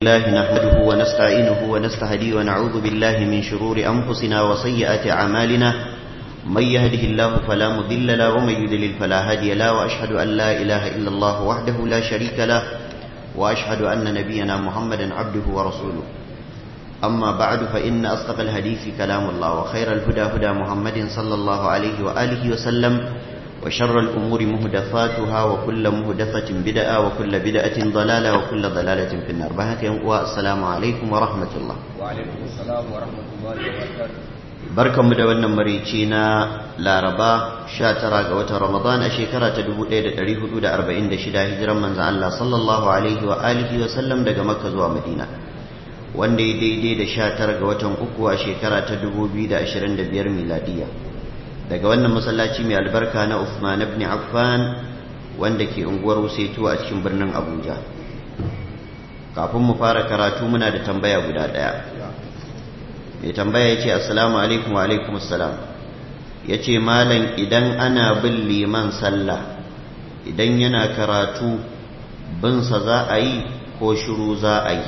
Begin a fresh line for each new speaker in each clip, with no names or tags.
الله نحمده ونستعينه ونستهديه ونعوذ بالله من شرور أنفسنا وسيئات أعمالنا من يهده الله فلا مضل له ومن يضلل فلا هادي له وأشهد أن لا إله إلا الله وحده لا شريك له وأشهد أن نبينا محمدا عبده ورسوله أما بعد فإن أصدق الحديث كلام الله وخير الهدى هدى محمد صلى الله عليه وآله وسلم وشر الأمور مهدفاتها وكل مهدفة بدعة وكل بدعة ضلالة وكل ضلالة في النار بهك والسلام عليكم ورحمة الله
وعليكم السلام ورحمة الله وبركاته
barkan mu da wannan marici na laraba 19 ga watan ramadan a shekara ta 1446 hijiran manzan Allah sallallahu alaihi wa alihi wa sallam daga makka zuwa madina wanda ya daidai da 19 ga watan uku a shekara ta 2025 miladiya daga wannan masallaci mai albarka na Uthman ibn Affan wanda ke unguwar Wusetu a cikin birnin Abuja kafin mu fara karatu muna da tambaya guda daya mai tambaya yace assalamu alaikum wa alaikum assalam yace malam idan ana bin liman sallah idan yana karatu bin sa za a yi ko shiru za a yi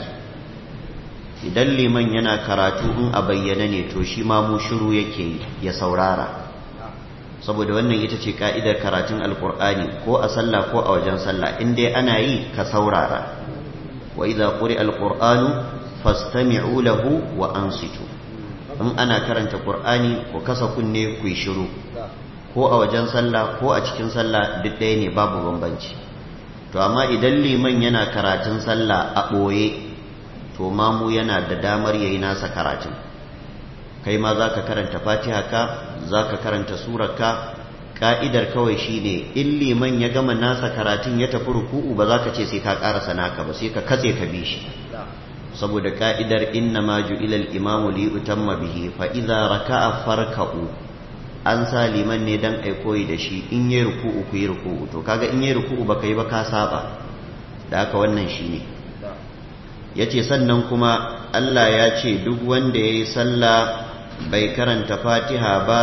idan liman yana karatu in a bayyana ne to shi ma mu shiru yake yi ya saurara saboda wannan ita ce ka'idar karatun alkur'ani ko a sallah ko a wajen sallah in dai ana yi ka saurara wa idza quri alqur'anu fastami'u lahu wa ansitu in ana karanta qur'ani ko kasa kunne ku yi shiru ko a wajen sallah ko a cikin sallah duk ɗaya ne babu bambanci to amma idan liman yana karatun sallah a ɓoye to mamu yana da damar yayi nasa karatun kai ma za ka karanta fatiha ka za ka karanta surarka ka'idar kawai shine in liman ya gama nasa karatun ya tafi ruku'u ba za ka ce sai ka karasa naka ba sai ka katse ka bi shi saboda ka'idar inna ma ju'ila al-imamu li utamma bihi fa idza raka'a farka'u an sa liman ne dan ai koyi da shi in yayi ruku'u ku yi ruku'u to kaga in yayi ruku'u baka yi ba ka saba da haka wannan shine yace sannan kuma Allah ya ce duk wanda yayi sallah bai karanta fatiha ba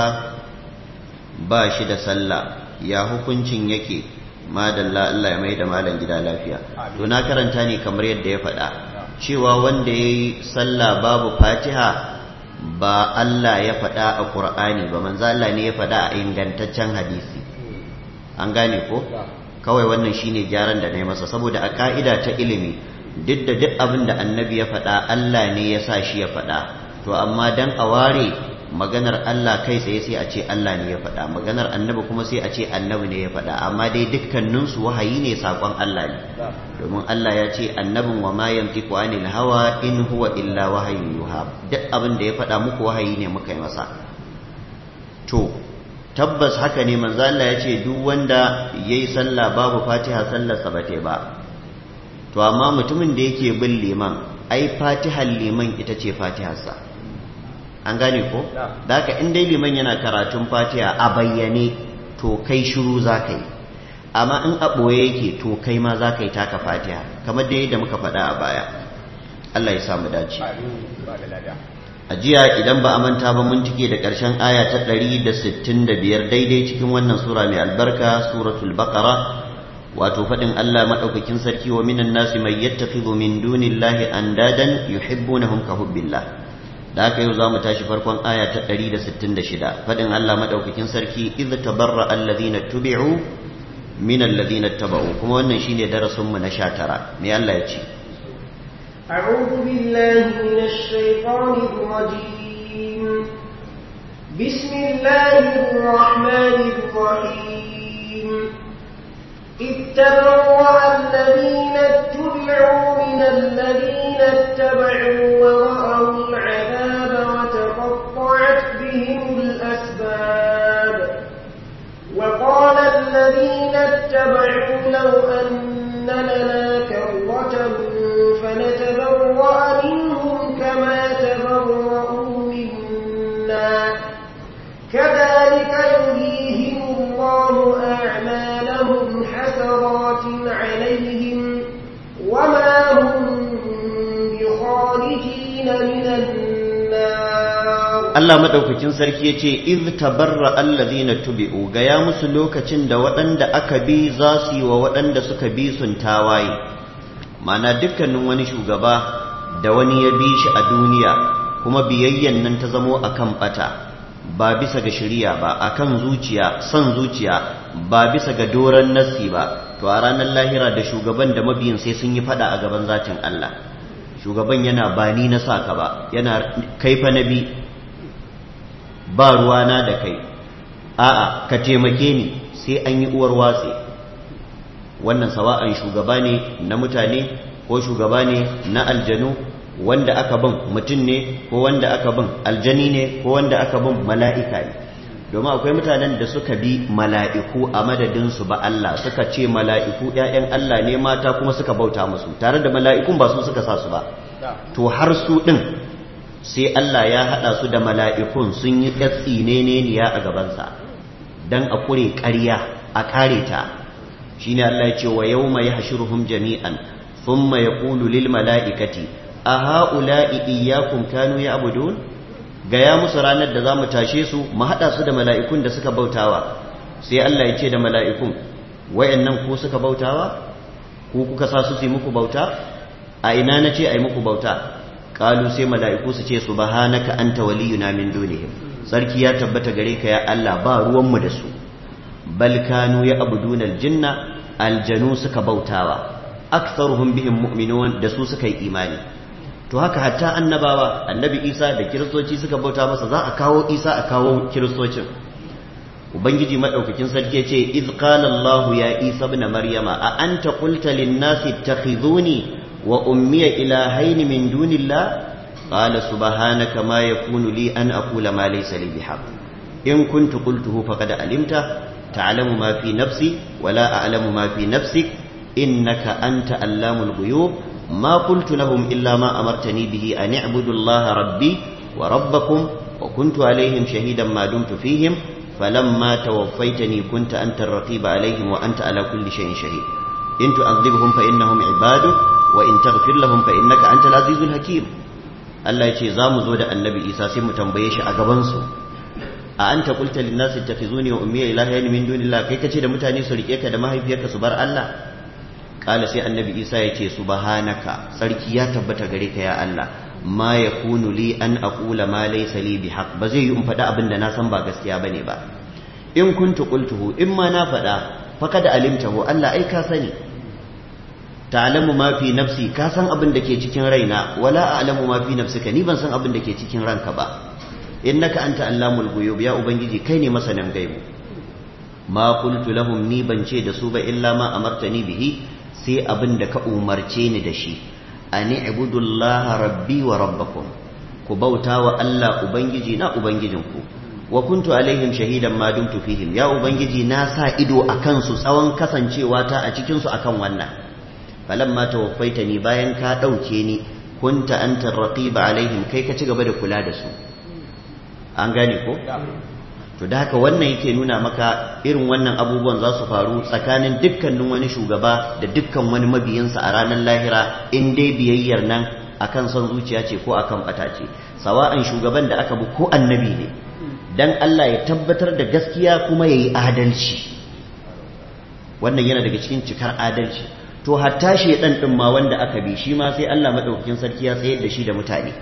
ba shi da sallah ya hukuncin yake madalla Allah ya mai da malam gida lafiya to na karanta ne kamar yadda ya faɗa cewa wanda ya yi sallah babu fatiha ba Allah ya faɗa a ƙur'ani ba manzo Allah ne ya faɗa a ingantaccen hadisi an gane ko kawai wannan shine gyaran da na yi masa saboda a ka'ida ta ilimi duk da duk abin da annabi ya faɗa Allah ne ya sa shi ya faɗa to amma dan a ware maganar Allah kai tsaye sai a ce Allah ne ya faɗa maganar annabi kuma sai a ce annabi ne ya faɗa amma dai dukkaninsu wahayi ne saƙon Allah ne domin Allah ya ce annabin wa ma yantiqu anil hawa in huwa illa wahayin yuha duk abin da ya faɗa muku wahayi ne muka yi masa to tabbas haka ne manzo Allah ya ce duk wanda yayi sallah babu Fatiha sallar sa bate ba to amma mutumin da yake bin liman ai Fatihar liman ita ce Fatiharsa an gane ko da haka in dai liman yana karatun fatiha a bayyane to kai shiru za ka yi amma in a ɓoye yake to kai ma za ka yi taka fatiha kamar dai da muka faɗa a baya Allah ya samu dace a jiya idan ba a manta ba mun cike da ƙarshen aya ta ɗari da sittin da biyar daidai cikin wannan sura mai albarka suratul baqara wato faɗin Allah maɗaukakin sarki wa minan nasi mai yattakhidhu min dunillahi andadan yuhibbunahum ka hubbillah da haka yau za mu tashi farkon aya ta 166 faɗin Allah maɗaukakin sarki idh tabarra alladhina tubi'u min alladhina taba'u kuma wannan shine darasin mu na 19 me Allah ya ce
أعوذ بالله من الشيطان الرجيم بسم الله الرحمن الرحيم إذ تبرأ الذين اتبعوا من الذين اتبعوا ورأوا العذاب وتقطعت بهم الأسباب وقال الذين اتبعوا لو أن لنا كرة فنتبرأ منهم كما تبرأوا منا كذلك يريهم الله أعمالهم حسرات عليهم وما هم بخارجين من النار
Allah madaukakin sarki yace iz tabarra allazina tubi'u ga ya musu lokacin da waɗanda aka bi za su yi wa waɗanda suka bi sun tawaye mana dukkanin wani shugaba da wani ya bi shi a duniya kuma biyayyan nan ta zamo akan bata ba bisa ga shari'a ba akan zuciya son zuciya ba bisa ga doron nassi ba to a ranar lahira da shugaban da mabiyin sai sun yi fada a gaban zatin Allah shugaban yana ba ni na saka ba yana kaifa nabi ba ruwana da kai a'a ka taimake ni sai an yi uwar watsi wannan sawa'an shugaba ne na mutane ko shugaba ne na aljanu wanda aka bin mutum ne ko wanda aka bin aljani ne ko wanda aka bin mala'ika ne domin akwai mutanen da suka bi mala'iku a madadinsu ba Allah suka ce mala'iku ‘ya'yan Allah ne mata kuma suka bauta musu tare da mala'ikun ba su suka sa su ba to har su ɗin sai Allah ya haɗa su da mala'ikun sun yi ƙatsi ne ne a gabansa don a kure ƙarya a kare ta shi ne Allah ya ce wa yau mai hashiruhum jami'an sun mai ƙulu lil mala'ikati a ha'ula'i iyakun kanu ya abudun gaya musu ranar da za mu tashe su mu haɗa su da mala'ikun da suka bautawa sai Allah ya ce da mala'ikun wayannan ko suka bautawa ko kuka sa su su yi muku bauta a ina na ce a yi muku bauta ƙalu sai mala'iku su ce su ba hanaka an ta waliyuna min dunihim sarki ya tabbata gare ka ya Allah ba ruwanmu da su bal kanu ya abuduna aljinna aljanu suka bautawa aktsaruhum bihim mu'minun da su suka yi imani to haka hatta annabawa annabi isa da kiristoci suka bauta masa za a kawo isa a kawo kiristocin ubangiji madaukakin sarki ya ce iz qala allah ya isa ibn maryama a anta qulta lin nasi ittakhizuni wa ummiya ilahayn min dunillah qala subhanaka ma yakunu li an aqula ma laysa li bihaq in kuntu qultuhu faqad alimta ta'lamu ma fi nafsi wa la a'lamu ma fi nafsik innaka anta allamul ghuyub ما قلت لهم إلا ما أمرتني به أن اعبدوا الله ربي وربكم وكنت عليهم شهيدا ما دمت فيهم فلما توفيتني كنت أنت الرقيب عليهم وأنت على كل شيء شهيد إن تعذبهم فإنهم عبادك وإن تغفر لهم فإنك أنت العزيز الحكيم Allah ya ce za mu zo da annabi Isa sai mu tambaye shi a gabansu a an ta kulta linnas ittakhizuni wa ummiya ilahayn min dunillah kai kace da mutane su rike ka da mahaifiyarka su bar Allah kala sai annabi isa ya ce subhanaka sarki ya tabbata gare ka ya Allah ma yakunu li an aqula ma laysa li bihaq ba zai yi in faɗa abin da na san ba gaskiya bane ba in kuntu qultuhu in ma na faɗa faqad alimtahu Allah ai ka sani ta'lamu ma fi nafsi ka san abin da ke cikin raina wala a'lamu ma fi nafsika ni ban san abin da ke cikin ranka ba innaka anta allamul ghuyub ya ubangiji kai ne masanin gaibu ma qultu lahum ni ban ce da su ba illa ma amartani bihi sai abin da ka umarce ni da shi ani ibudullaha rabbi wa rabbakum ku bauta wa Allah ubangiji na ubangijinku wa kuntu alaihim shahidan ma dumtu fihim ya ubangiji na sa ido akan su tsawon kasancewa ta a cikin su akan wannan falamma tawaffaitani bayan ka dauke ni kunta anta raqiba alaihim kai ka ci gaba da kula da su an gane ko to da haka wannan yake nuna maka irin wannan abubuwan za su faru tsakanin dukkanin wani shugaba da dukkan wani mabiyinsa a ranar lahira in dai biyayyar nan akan son zuciya ce ko akan bata ce sawa'an shugaban da aka bi ko annabi ne dan Allah ya tabbatar da gaskiya kuma yayi adalci wannan yana daga cikin cikar adalci to hatta shedan din ma wanda aka bi shi ma sai Allah madaukakin sarki ya tsayar da shi da mutane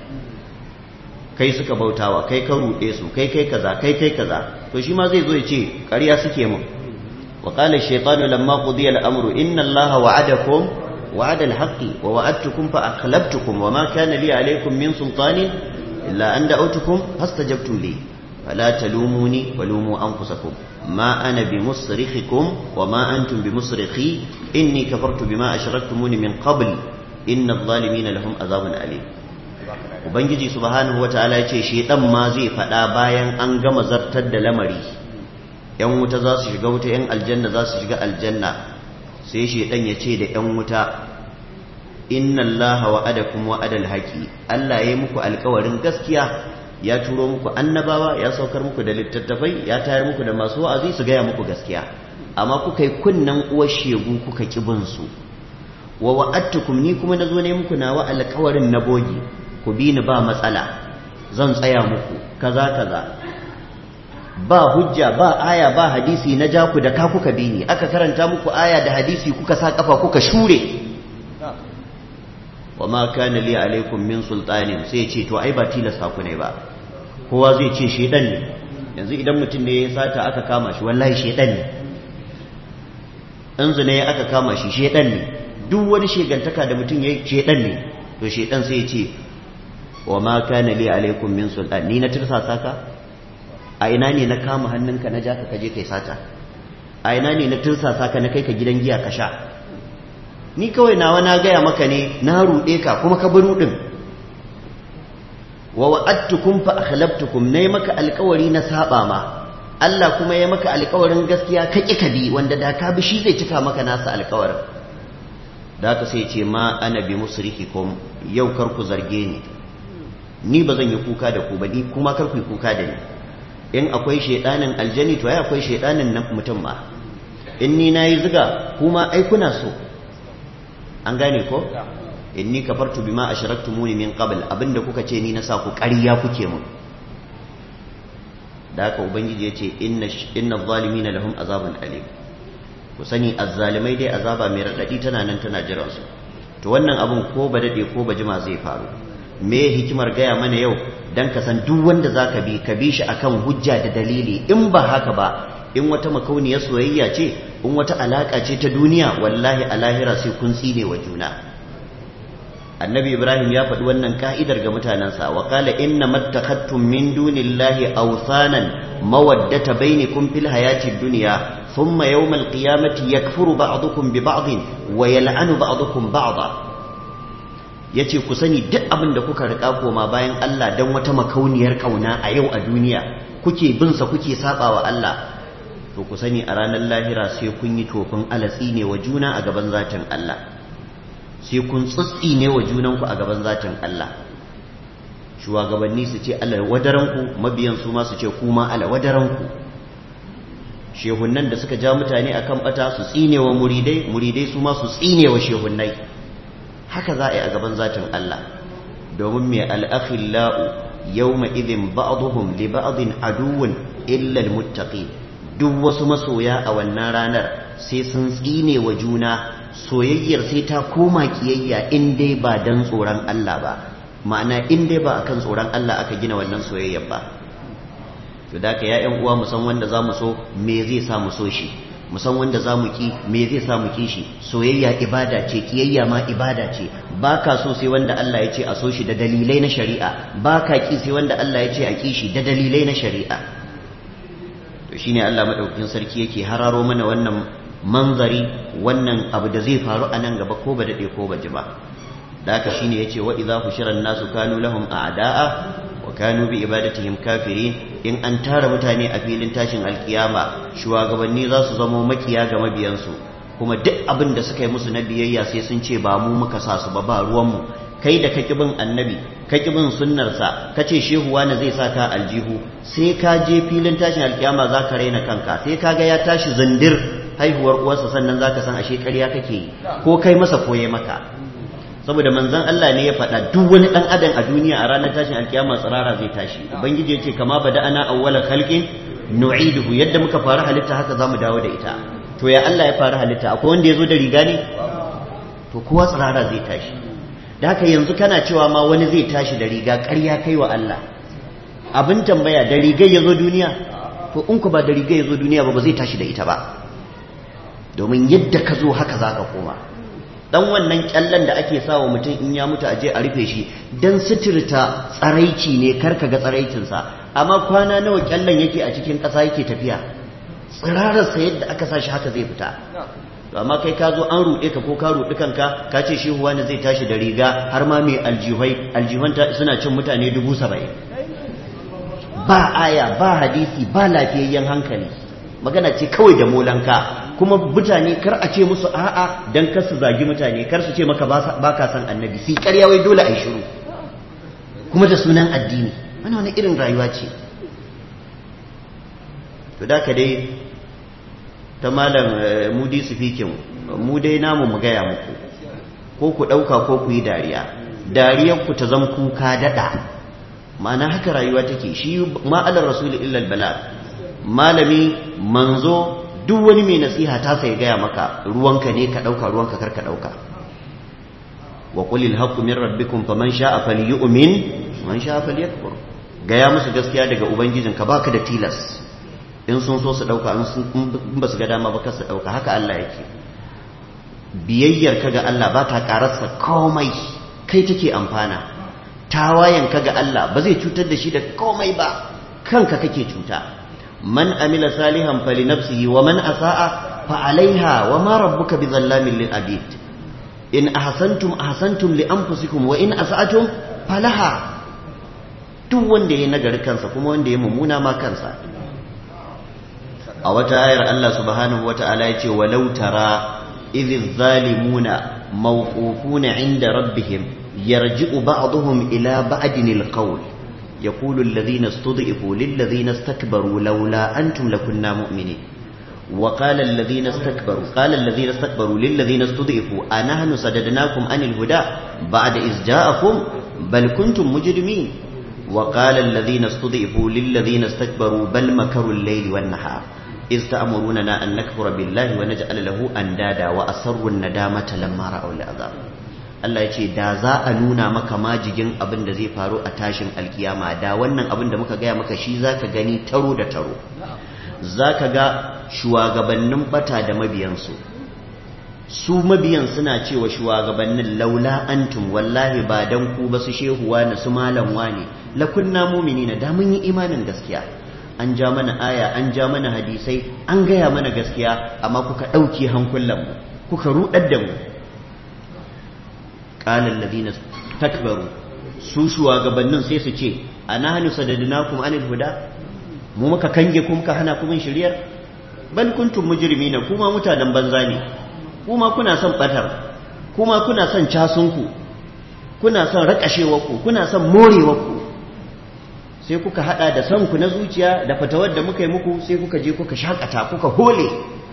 kai suka bautawa kai ka ruɗe su kai kai kaza kai kai kaza to shi ma zai zo ya ce ƙarya suke mun wa qala ash-shaytanu lamma qudiya al-amru inna allaha wa'adakum wa'ada al-haqqi wa wa'adtukum fa akhlaftukum wa ma kana li alaykum min sultanin illa an da'awtukum fastajabtum li fala talumuni wa lumu anfusakum ma ana bimusrikhikum wa ma antum bimusrikhi inni kafartu bima ashraktumuni min qabl inna adh-dhalimina lahum adhabun alim ubangiji subhanahu wataala ya ce shedan ma zai faɗa bayan an gama zartar da lamari yan wuta za su shiga wuta yan aljanna za su shiga aljanna sai shedan ya ce da yan wuta inna allaha wa'adakum wa'adal haqi Allah ya yi muku alƙawarin gaskiya ya turo muku annabawa ya saukar muku da littattafai ya tayar muku da masu wa'azi su gaya muku gaskiya amma kuka yi kunnan uwar shegu kuka kibin su wa wa'adtukum ni kuma nazo ne muku nawa alƙawarin na bogi ku bi ni ba matsala zan tsaya muku kaza kaza ba hujja ba aya ba hadisi na ja ku da ka kuka bi ni aka karanta muku aya da hadisi kuka sa kafa kuka shure wa ma kana li alaikum min sultanin sai ce to ai ba tilasta ku ne ba kowa zai ce shedan ne yanzu idan mutum ne ya sata aka kama shi wallahi shedan ne in zina ya aka kama shi shedan ne duk wani shegantaka da mutum ya shedan ne to shedan sai ya ce wa ma kana li alaikum min sultan ni na tirsasa ka a ina ne na kama hannunka na ja ka kaje kai sata a ina ne na tirsasa ka na kai ka gidan giya ka sha ni kawai nawa na gaya maka ne na ruɗe ka kuma ka bi ruɗin wa wa'adtukum fa akhlaftukum nayi maka alƙawari na saba ma Allah kuma ya maka alƙawarin gaskiya ka ƙi ka bi wanda da ka bi shi zai cika maka nasa alƙawarin da ka sai ce ma ana bi musrihikum yau kar ku zarge ni ni ba zan yi kuka da ku ba ni kuma kar ku yi kuka da ni in akwai shedanin aljani to ai akwai shedanin nan mutum ma in ni nayi ziga kuma ai kuna so an gane ko inni kafartu bima ashraktumuni min qabl abinda kuka ce ni na sa ku ƙarya kuke mun da haka ubangiji yace inna inna zalimina lahum azabun alim ku sani azzalimai dai azaba mai radadi tana nan tana jiran su to wannan abun ko ba dade ko ba jima zai faru me hikimar gaya mana yau dan ka san duk wanda zaka bi ka bi shi akan hujja da dalili in ba haka ba in wata makauniyar soyayya ce in wata alaka ce ta duniya wallahi a lahira sai kun tsine wa juna annabi ibrahim ya faɗi wannan ka'idar ga mutanensa wa qala inna mattakhattum min dunillahi awsanan mawaddata bainakum fil hayatid dunya thumma yawmal qiyamati yakfuru ba'dukum bi ba'din wa yal'anu ba'dukum ba'da yace ku sani duk abin da kuka rika koma bayan Allah dan wata makauniyar kauna a yau a duniya kuke bin sa kuke sabawa Allah to ku sani a ranar lahira sai kun yi tofin alatsi ne wa juna a gaban zatin Allah sai kun tsitsi ne wa junanku a gaban zatin Allah shugabanni su ce Allah wadaranku mabiyan su ma su ce kuma Allah wadaranku shehunnan da suka ja mutane akan bata su tsine wa muridai muridai su ma su tsine wa shehunnai haka za a yi a gaban zatin Allah domin mai al'akhillau yawma idhin ba'dhum li ba'dhin aduwwun illa almuttaqin duk wasu masoya a wannan ranar sai sun tsine wa juna soyayyar sai ta koma kiyayya in dai ba dan tsoron Allah ba ma'ana in dai ba akan tsoron Allah aka gina wannan soyayyar ba to da ka ya ƴan uwa mu san wanda zamu so me zai sa mu so shi mu san wanda zamu ki me zai sa mu ki shi soyayya ibada ce kiyayya ma ibada ce baka so sai wanda Allah ya ce a so shi da dalilai na shari'a baka ki sai wanda Allah ya ce a ki shi da dalilai na shari'a to shine Allah madaukakin sarki yake hararo mana wannan manzari wannan abu da zai faru a nan gaba ko ba daɗe ko ba ji ba da haka shine yace wa idza hushira nasu kanu lahum a'da'a wa kanu bi ibadatihim kafirin in an tara mutane a filin tashin alkiyama shugabanni za su zamo makiya ga mabiyansu kuma duk abin da suka yi musu na biyayya sai sun ce ba mu muka sa su ba ba ruwanmu kai da kaki bin annabi kaki bin sunnarsa ka ce shehu wani zai sa ka aljihu sai ka je filin tashin alkiyama za ka raina kanka sai ka ga ya tashi zindir haihuwar uwarsa sannan za ka san ashe ƙarya kake yi ko kai masa koye maka saboda manzon Allah ne ya faɗa duk wani ɗan adam a duniya a ranar tashin alkiyama tsirara zai tashi ubangiji ya ce kama bada ana awwala khalqin nu'iduhu yadda muka fara halitta haka zamu dawo da ita to ya Allah ya fara halitta akwai wanda ya zo da riga ne to kowa tsirara zai tashi da haka yanzu kana cewa ma wani zai tashi da riga ƙarya kai wa Allah abin tambaya da rigar ya zo duniya to in ku ba da rigar ya zo duniya ba ba zai tashi da ita ba domin yadda ka zo haka za ka koma dan wannan kyallen da ake sawa mutum in ya mutu a je a rufe shi dan suturta tsaraici ne kar ka ga tsaraicinsa amma kwana nawa kyallen yake a cikin ƙasa yake tafiya tsirararsa yadda aka sa shi haka zai fita to amma kai ka zo an ruɗe ka ko ka ruɗi kanka ka ce shi wani zai tashi da riga har ma mai aljihai aljihun suna cin mutane dubu saba'in ba aya ba hadisi ba lafiyayyen hankali magana ce kawai da molanka kuma mutane kar a ce musu a'a dan kar su zagi mutane kar su ce maka ba ka san annabi sai ƙarya wai dole a yi shiru kuma da sunan addini wani wani irin rayuwa ce to da ka dai ta malam mudi su fikin mu dai namu mu gaya muku ko ku ɗauka ko ku yi dariya dariyar ku ta zan kuka daɗa ma'ana haka rayuwa take shi ma'alar rasul illal bala malami manzo duk wani mai nasiha ta sai gaya maka ruwanka ne ka ɗauka ruwanka kar ka ɗauka wa qulil haqqu min rabbikum faman sha'a falyu'min man sha'a falyakfur gaya musu gaskiya daga ubangijinka baka da tilas in sun so su dauka in ba su ga dama ba su dauka haka Allah yake biyayyar ka ga Allah ba ta kararsa komai kai take amfana tawayen ka ga Allah ba zai cutar da shi da komai ba kanka kake cuta man amila salihan fali nafsihi wa man asa'a fa alaiha wa ma rabbuka bizallamin lil abid in ahsantum ahsantum li anfusikum wa in asa'atum falaha duk wanda ya nagari kansa kuma wanda ya mummuna ma kansa a wata ayar Allah subhanahu wata'ala ya ce walau tara idh zalimuna mawqufuna inda rabbihim yarji'u ba'dhum ila ba'din alqawl yaqulu alladhina istud'ifu lil ladhina istakbaru laula antum lakunna mu'minin وقال الذين استكبروا قال الذين استكبروا للذين استضعفوا أنحن صددناكم عن الهدى بعد إذ جاءكم بل كنتم مجرمين وقال الذين استضعفوا للذين استكبروا بل مكروا الليل والنهار إذ تأمروننا أن نكفر بالله ونجعل له أندادا وأسروا الندامة لما رأوا العذاب Allah ya ce da za a nuna maka majigin abin da zai faru a tashin alkiyama da wannan abin da muka gaya maka shi za ka gani taro da taro za ka ga shugabannin bata da mabiyansu su mabiyan suna cewa shugabannin laula antum wallahi ba dan ku ba su shehuwa na su malam wane lakunna mu'minina da mun yi imanin gaskiya an ja mana aya an ja mana hadisai an gaya mana gaskiya amma kuka ɗauki hankulan mu kuka rudar da mu qala alladhina takbaru su shugabannin sai su ce anahnu sadadnakum anil huda mu muka kange ku muka hana ku bin shiriyar bal kuntum mujrimina kuma mutanen banza ne kuma kuna son batar kuma kuna son casunku kuna son rakashewarku kuna son morewarku sai kuka hada da son ku na zuciya da fatawar da muka yi muku sai kuka je kuka shakata kuka hole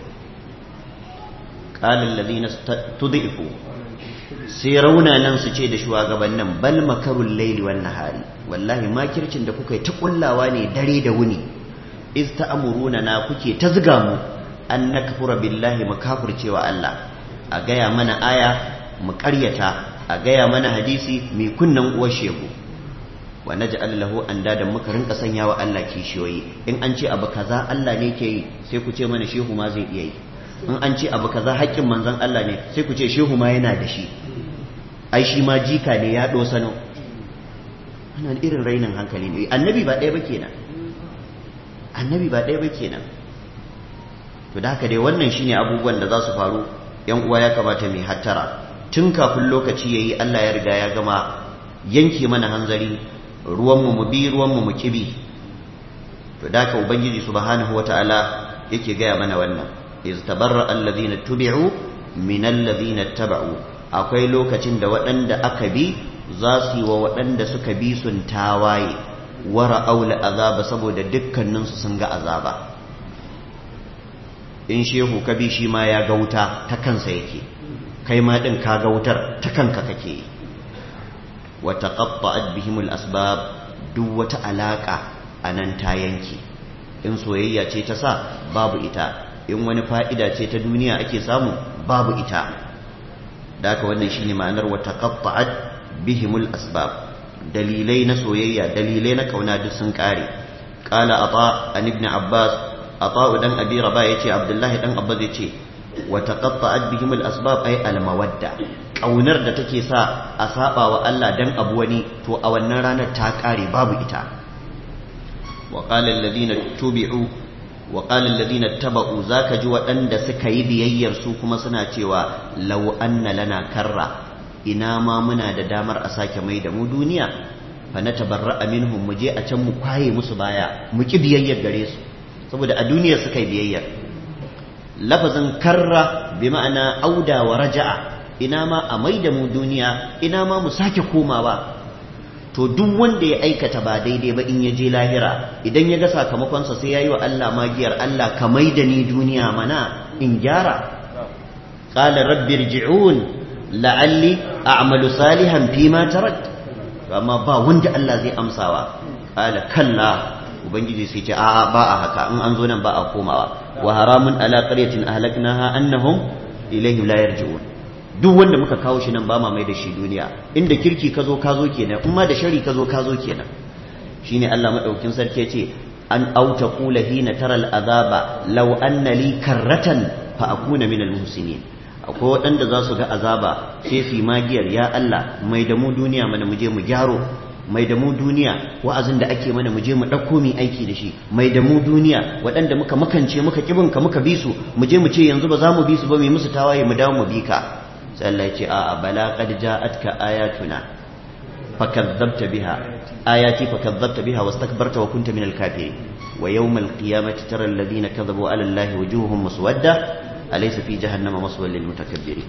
qala alladhina tud'ifu sai raunanan su ce da shugabannin bal makarul layli wan nahari wallahi makircin da kuka yi ta kullawa ne dare da wuni iz ta'muruna na kuke ta zuga mu an nakfura billahi mu kafircewa Allah a gaya mana aya mu ƙaryata a gaya mana hadisi mai kunnan uwar shegu wa naj'al lahu andadan muka rinka sanya wa Allah kishiyoyi in an ce abu kaza Allah ne ke yi sai ku ce mana shehu ma zai iya yi in an ce abu kaza haƙƙin manzon Allah ne sai ku ce shehu ma yana da shi ai shi ma jika ne ya dosano wannan irin rainin hankali ne annabi ba ɗaya ba kenan annabi ba ɗaya ba kenan to da haka dai wannan shine abubuwan da za su faru yan uwa ya kamata mai hattara tun kafin lokaci yayi Allah ya riga ya gama yanke mana hanzari ruwanmu mu bi ruwanmu mu kibi to da haka ubangiji subhanahu wataala yake gaya mana wannan iz tabarra alladhina tubi'u min alladhina taba'u akwai lokacin da waɗanda aka bi za su yi wa waɗanda suka bi sun tawaye wara aula azaba saboda dukkaninsu sun ga azaba in shehu ka bi shi ma ya ga wuta ta kansa yake kai ma ɗin ka ga wutar ta kanka kake wa taqatta'at bihimul asbab duk wata alaka anan ta yanke in soyayya ce ta sa babu ita in wani fa'ida ce ta duniya ake samu babu ita da haka wannan shine ma'anar wa taqatta'at bihimul asbab dalilai na soyayya dalilai na kauna duk sun kare qala ata an ibn abbas ata dan abi raba yace abdullahi dan abbas yace wa taqatta'at bihimul asbab ay al mawadda kaunar da take sa a saba wa Allah dan abu wani to a wannan ranar ta kare babu ita wa qala alladhina tubi'u wa qala alladhina taba'u zaka ji waɗanda suka yi biyayyar su kuma suna cewa law anna lana karra ina ma muna da damar a sake mai da mu duniya fa na tabarra'a minhum mu je a can mu kwaye musu baya mu ki biyayyar gare su saboda a duniyar suka yi biyayyar lafazin karra bi ma'ana auda wa raja'a ina ma a mai da mu duniya ina ma mu sake komawa to duk wanda ya aikata ba daidai ba in ya je lahira idan ya ga sakamakonsa sai ya yi wa Allah magiyar Allah ka mai da ni duniya mana in gyara qala rabbi irji'un la'alli a'malu salihan fi ma tarak amma ba wanda Allah zai amsawa qala kalla ubangiji sai ce a'a ba a haka in an zo nan ba a komawa wa haramun ala qaryatin ahlaknaha annahum ilayhi la yarji'un duk wanda muka kawo shi nan ba ma mai da shi duniya inda kirki ka zo ka zo kenan in ma da shari ka zo ka zo kenan shine Allah madaukin sarki ya ce an auta qula hina taral azaba law anna li karratan fa akuna minal muhsinin akwai waɗanda za su ga azaba sai su yi magiyar ya Allah mai da mu duniya mana mu je mu gyaro mai da mu duniya wa'azin da ake mana mu je mu ɗauko mu aiki da shi mai da mu duniya waɗanda muka makance muka kibin ka muka bi su mu je mu ce yanzu ba za mu bi su ba mu musu tawaye mu dawo mu bi ka sai Allah ya ce a'a bala qad ja'atka ayatuna fakadzabta biha ayati fakadzabta biha wastakbarta wa kunta minal kafirin wa yawmal qiyamati tara alladhina kadhabu ala allahi wujuhuhum muswadda alaysa fi jahannama maswal lil mutakabbirin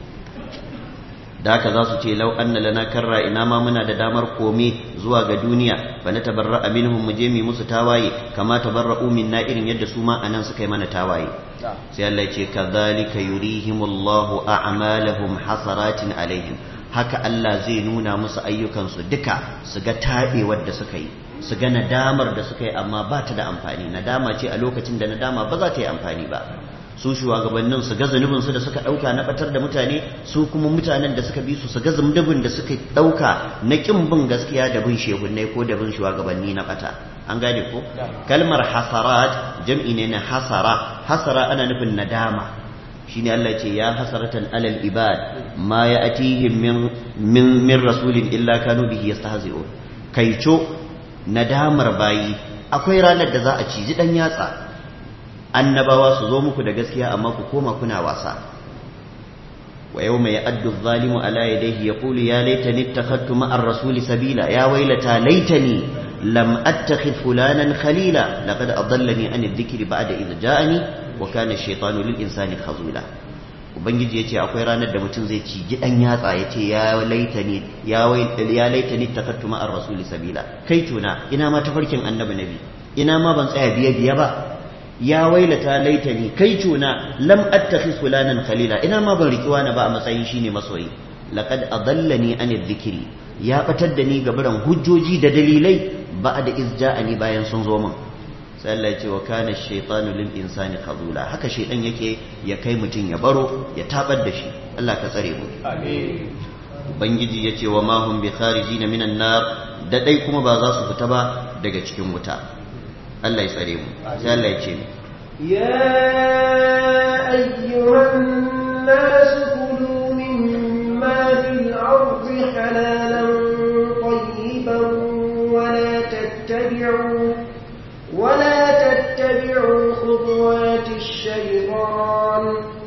da haka za su ce lau anna lana karra ina ma muna da damar kome zuwa ga duniya fa na tabarra minhum mu je mu musu tawaye kama tabarra'u minna irin yadda su ma anan suka yi mana tawaye sai Allah ya ce kadhalika yurihimullahu a'malahum hasaratin alaihim haka Allah zai nuna musu ayyukansu duka su ga tabewar da suka yi su ga nadamar da suka yi amma ba ta da amfani nadama ce a lokacin da nadama ba za ta yi amfani ba su shugabannin su ga zunubinsu da suka ɗauka na batar da mutane su kuma mutanen da suka bi su su ga zunubin da suka ɗauka na ƙin bin gaskiya da bin shehunai ko da bin shugabanni na bata an gane ko kalmar hasarat jam'i ne na hasara hasara ana nufin nadama shine Allah ce ya hasaratan alal ibad ma ya'tihim min min min rasulin illa kanu bihi yastahzi'un kaico nadamar bayi akwai ranar da za a ciji dan yatsa annabawa su zo muku da gaskiya amma ku koma kuna wasa wa yau mai addu zalimu ala yadayhi yaqulu ya laitani ittakhadtu ma'ar rasuli sabila ya wailata laitani lam attakhid fulanan khalila laqad adallani an adh-dhikri ba'da idh ja'ani wa kana ash-shaytanu lil insani khazula ubangiji yace akwai ranar da mutum zai ci gidan yatsa yace ya laitani ya ya laitani ittakhadtu ma'ar rasuli sabila kai tuna ina ma tafarkin annabi nabi ina ma ban tsaya biye biye ba ya wailata laitani kai cuna lam attakhis fulanan khalila ina ma ban riki wani ba a matsayin shine masoyi laqad adallani an dhikri ya batar da ni gaburan hujjoji da dalilai ba'da iz ja'ani bayan sun zo min sai Allah ya ce wa kana shaytanu lil insani khazula haka shaytan yake ya kai mutun ya baro ya tabar da shi Allah ka tsare mu
amin
ubangiji ya ce wa ma hum bi kharijin minan nar da dai kuma ba za su fita ba daga cikin wuta Allah ya tsare mu sai Allah ya ce mu
يا أيها الناس كلوا مما في الأرض حلالا طيبا ولا تتبعوا ولا تتبعوا خطوات الشيطان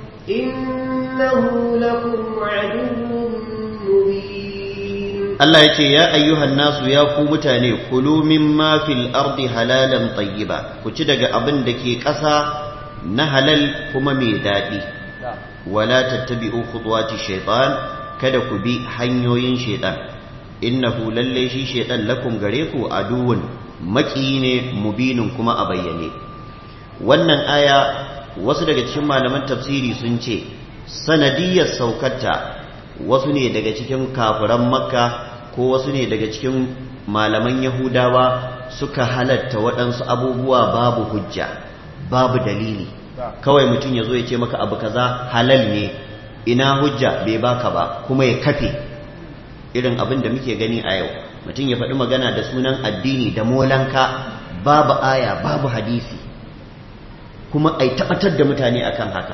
إنه لكم عدو مبين
Allah ya ce ya ayyuhan nasu ya ku mutane kulu mimma fil ardi halalan tayyiba ku ci daga abin da ke ƙasa na halal kuma mai daɗi wala tattabi'u khutuwati shaytan kada ku bi hanyoyin shaytan innahu lalle shi shaytan lakum gare ku aduwwun maki ne mubinin kuma a bayyane wannan aya wasu daga cikin malaman tafsiri sun ce sanadiyar saukarta wasu ne daga cikin kafiran makka ko wasu ne daga cikin malaman yahudawa suka halatta waɗansu abubuwa babu hujja babu dalili kawai mutum ya zo ya ce maka abu kaza halal ne ina hujja bai baka ba kuma ya kafe irin abin da muke gani a yau mutum ya faɗi magana da sunan addini da molanka babu aya babu hadisi kuma ai tabbatar da mutane akan haka